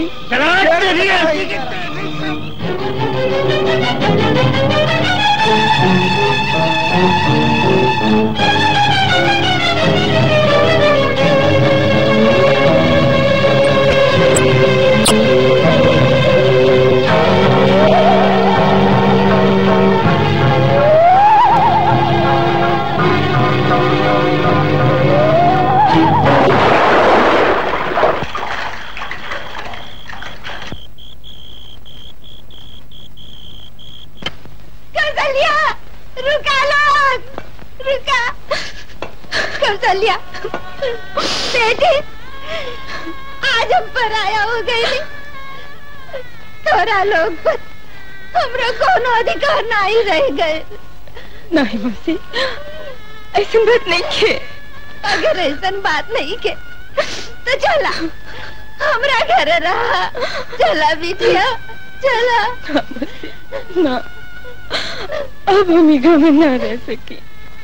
कौशल्या रुका लोग रुका कौशल्या बेटी आज हम पराया हो गई तोरा लोग पर हमरा कोनो अधिकार नहीं रह गए नहीं मौसी ऐसी बात नहीं है अगर ऐसा बात नहीं के तो चला हमरा घर रहा चला बिटिया चला ना अब हम ई गाँव में ना रह सकी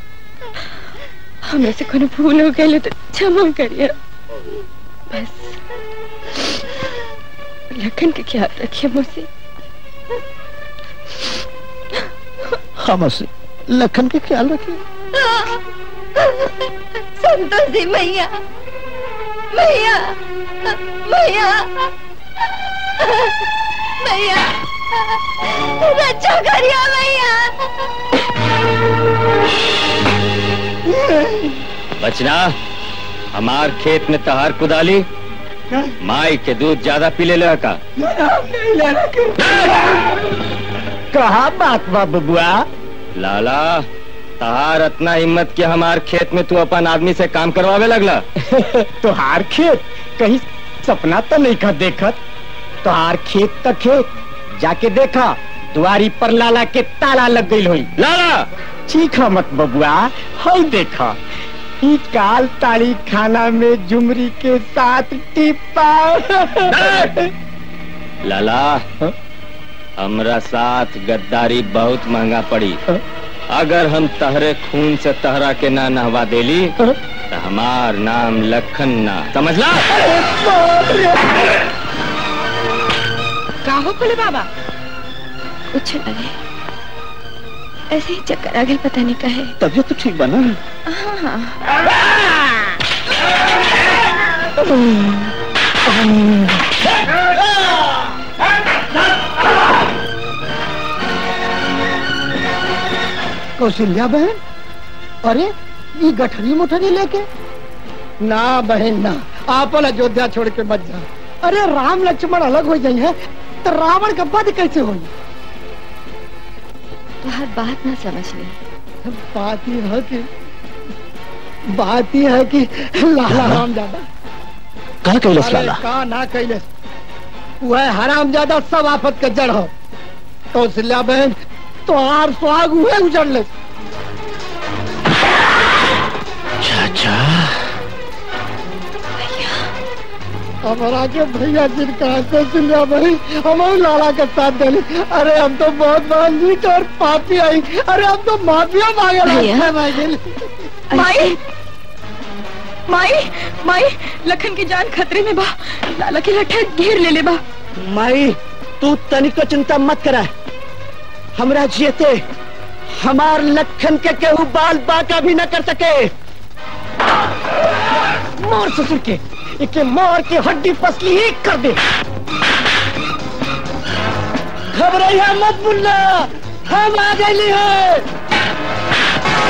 हमरा से कोनो भूल हो गई तो क्षमा करिए बस लखन के ख्याल रखिए मुझसे हम लखन के ख्याल रखिए संतोषी मैया मैया मैया मैया रक्षा करिया मैया बचना हमार खेत में तहार कुदाली माई के दूध ज्यादा पी ले ले का नहीं लेना कहा बात बा बबुआ लाला तहार इतना हिम्मत कि हमार खेत में तू अपन आदमी से काम करवावे लगला तुहार खेत कहीं सपना तो नहीं का देखत तुहार खेत तक खेत जाके देखा दुआरी पर लाला के ताला लग गई हुई लाला चीखा मत बबुआ हई देखा ई काल ताली खाना में जुमरी के साथ टिप्पा लाला हमरा साथ गद्दारी बहुत महंगा पड़ी अगर हम तहरे खून से तहरा के ना नहवा देली तो हमार नाम लखन ना समझला का हो बोले बाबा कुछ नहीं ऐसे ही चक्कर आ गए पता नहीं कहे तबियत तो ठीक बना हाँ हाँ कौशल्या बहन अरे ये गठरी मुठरी लेके ना बहन ना आपन अयोध्या छोड़ के मत जा अरे राम लक्ष्मण अलग हो जाई है तो रावण का वध कैसे होई तो हर बात ना समझ ले बात ही है कि बात ही है कि लाला राम ज्यादा का कैलस लाला का ना कैलस वह हराम ज्यादा सब आफत के जड़ हो कौशल्या बहन तो आर सुहाग हुए उजड़ ले चाचा हमारा के भैया जिनका कौशल्या बहन हमारे लाला के साथ दिली अरे हम तो बहुत बड़ा नीच और पापी आई अरे हम तो माफिया मांगे भैया। मांगे माई माई माई लखन की जान खतरे में बा लाला की लठा घेर ले ले बा माई तू तनिको चिंता मत करा हमरा जियते हमार लखन के केहू बाल बाका भी न कर सके मार ससुर के इके मार के हड्डी पसली ही कर दे घबराइया मत मुन्ना हम आ गए है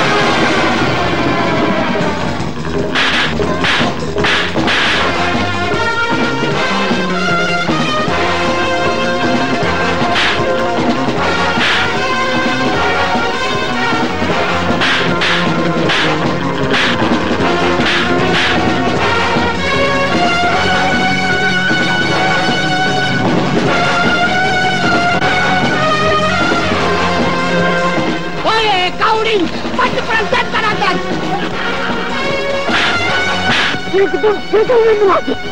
ओए काउडी पट प्रंसन कराता एकदम एकदम में मुआ दे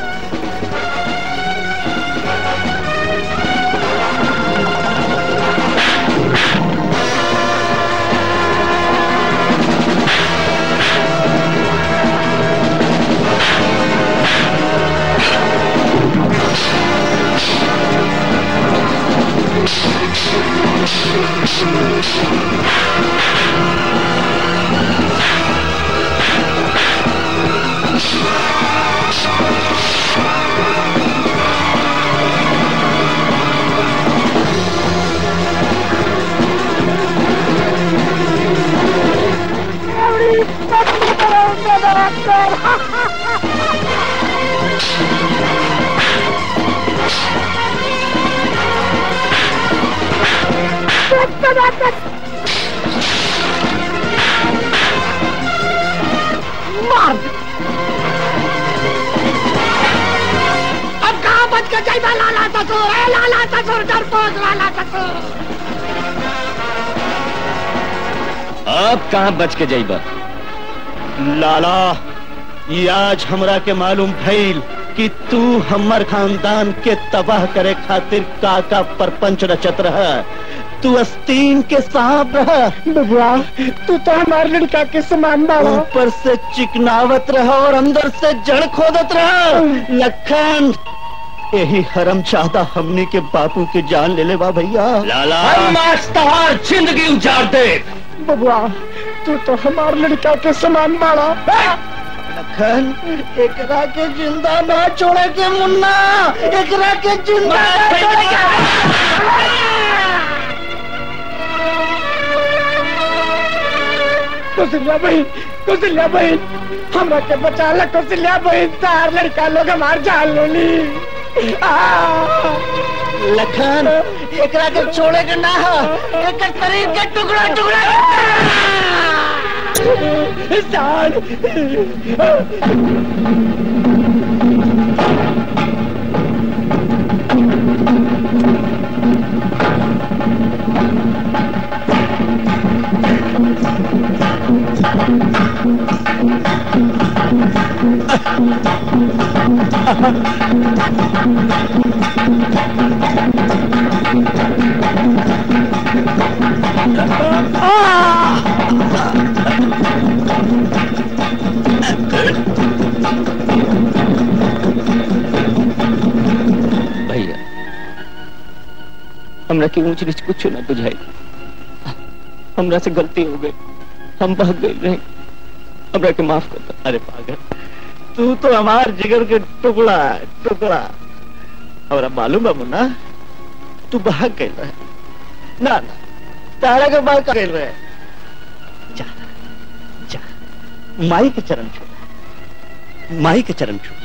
मार दे। अब कहाँ बच के जाइबा लाला ससुर ए लाला ससुर डरपोक लाला ससुर अब कहाँ बच के जाइबा लाला ये आज हमरा के मालूम भइल कि तू हमर खानदान के तबाह करे खातिर काका परपंच रचत रह तू अस्तीन के सांप रह बबुआ तू तो हमारे लड़का के समान बाड़ा ऊपर से चिकनावत रह और अंदर से जड़ खोदत रह लखन यही हरम चाहता हमने के बापू के जान ले ले बा भैया लाला हम आज तहार जिंदगी उजाड़ दे बबुआ तू तो हमारे लड़का के समान बाड़ा लखन एकरा के जिंदा ना छोड़े के मुन्ना एकरा के जिंदा ना छोड़े के कौशल्या बहन कौशल्या बहन हमरा के बचा ला कौशल्या बहन तार लड़का लोग हमार जान ले ली आ! लखन एकरा के छोड़े के ना हो एक शरीर के टुकड़ा टुकड़ा जान भैया हमरा की ऊंच नीच कुछ ना बुझाई हमरा से गलती हो गई हम भाग गए रहे हमरा के माफ कर दो अरे पागल तू तो हमार जिगर के टुकड़ा है, टुकड़ा और अब मालूम है मुन्ना तू भाग गए रहे ना ना तारा के भाग गए रहे जा जा माई के चरण छू माई के चरण छू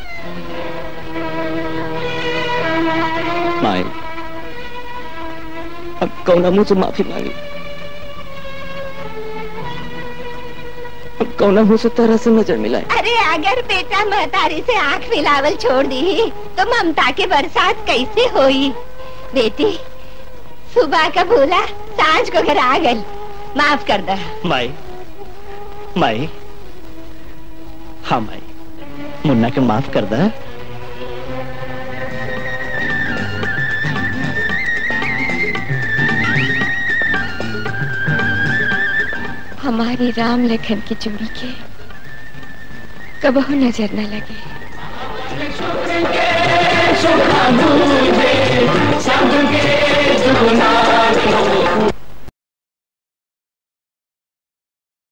माए अब कौना मुंह से माफी मांगी कौन हो से तरह से नजर मिलाए अरे अगर बेटा महतारी से आंख मिलावल छोड़ दी तो ममता के बरसात कैसे होई बेटी सुबह का भूला सांझ को घर आ गई माफ कर दे माई माई हाँ माई मुन्ना के माफ कर दे हमारी राम लखन की जोड़ी के कबहू नजर न लगे सुखा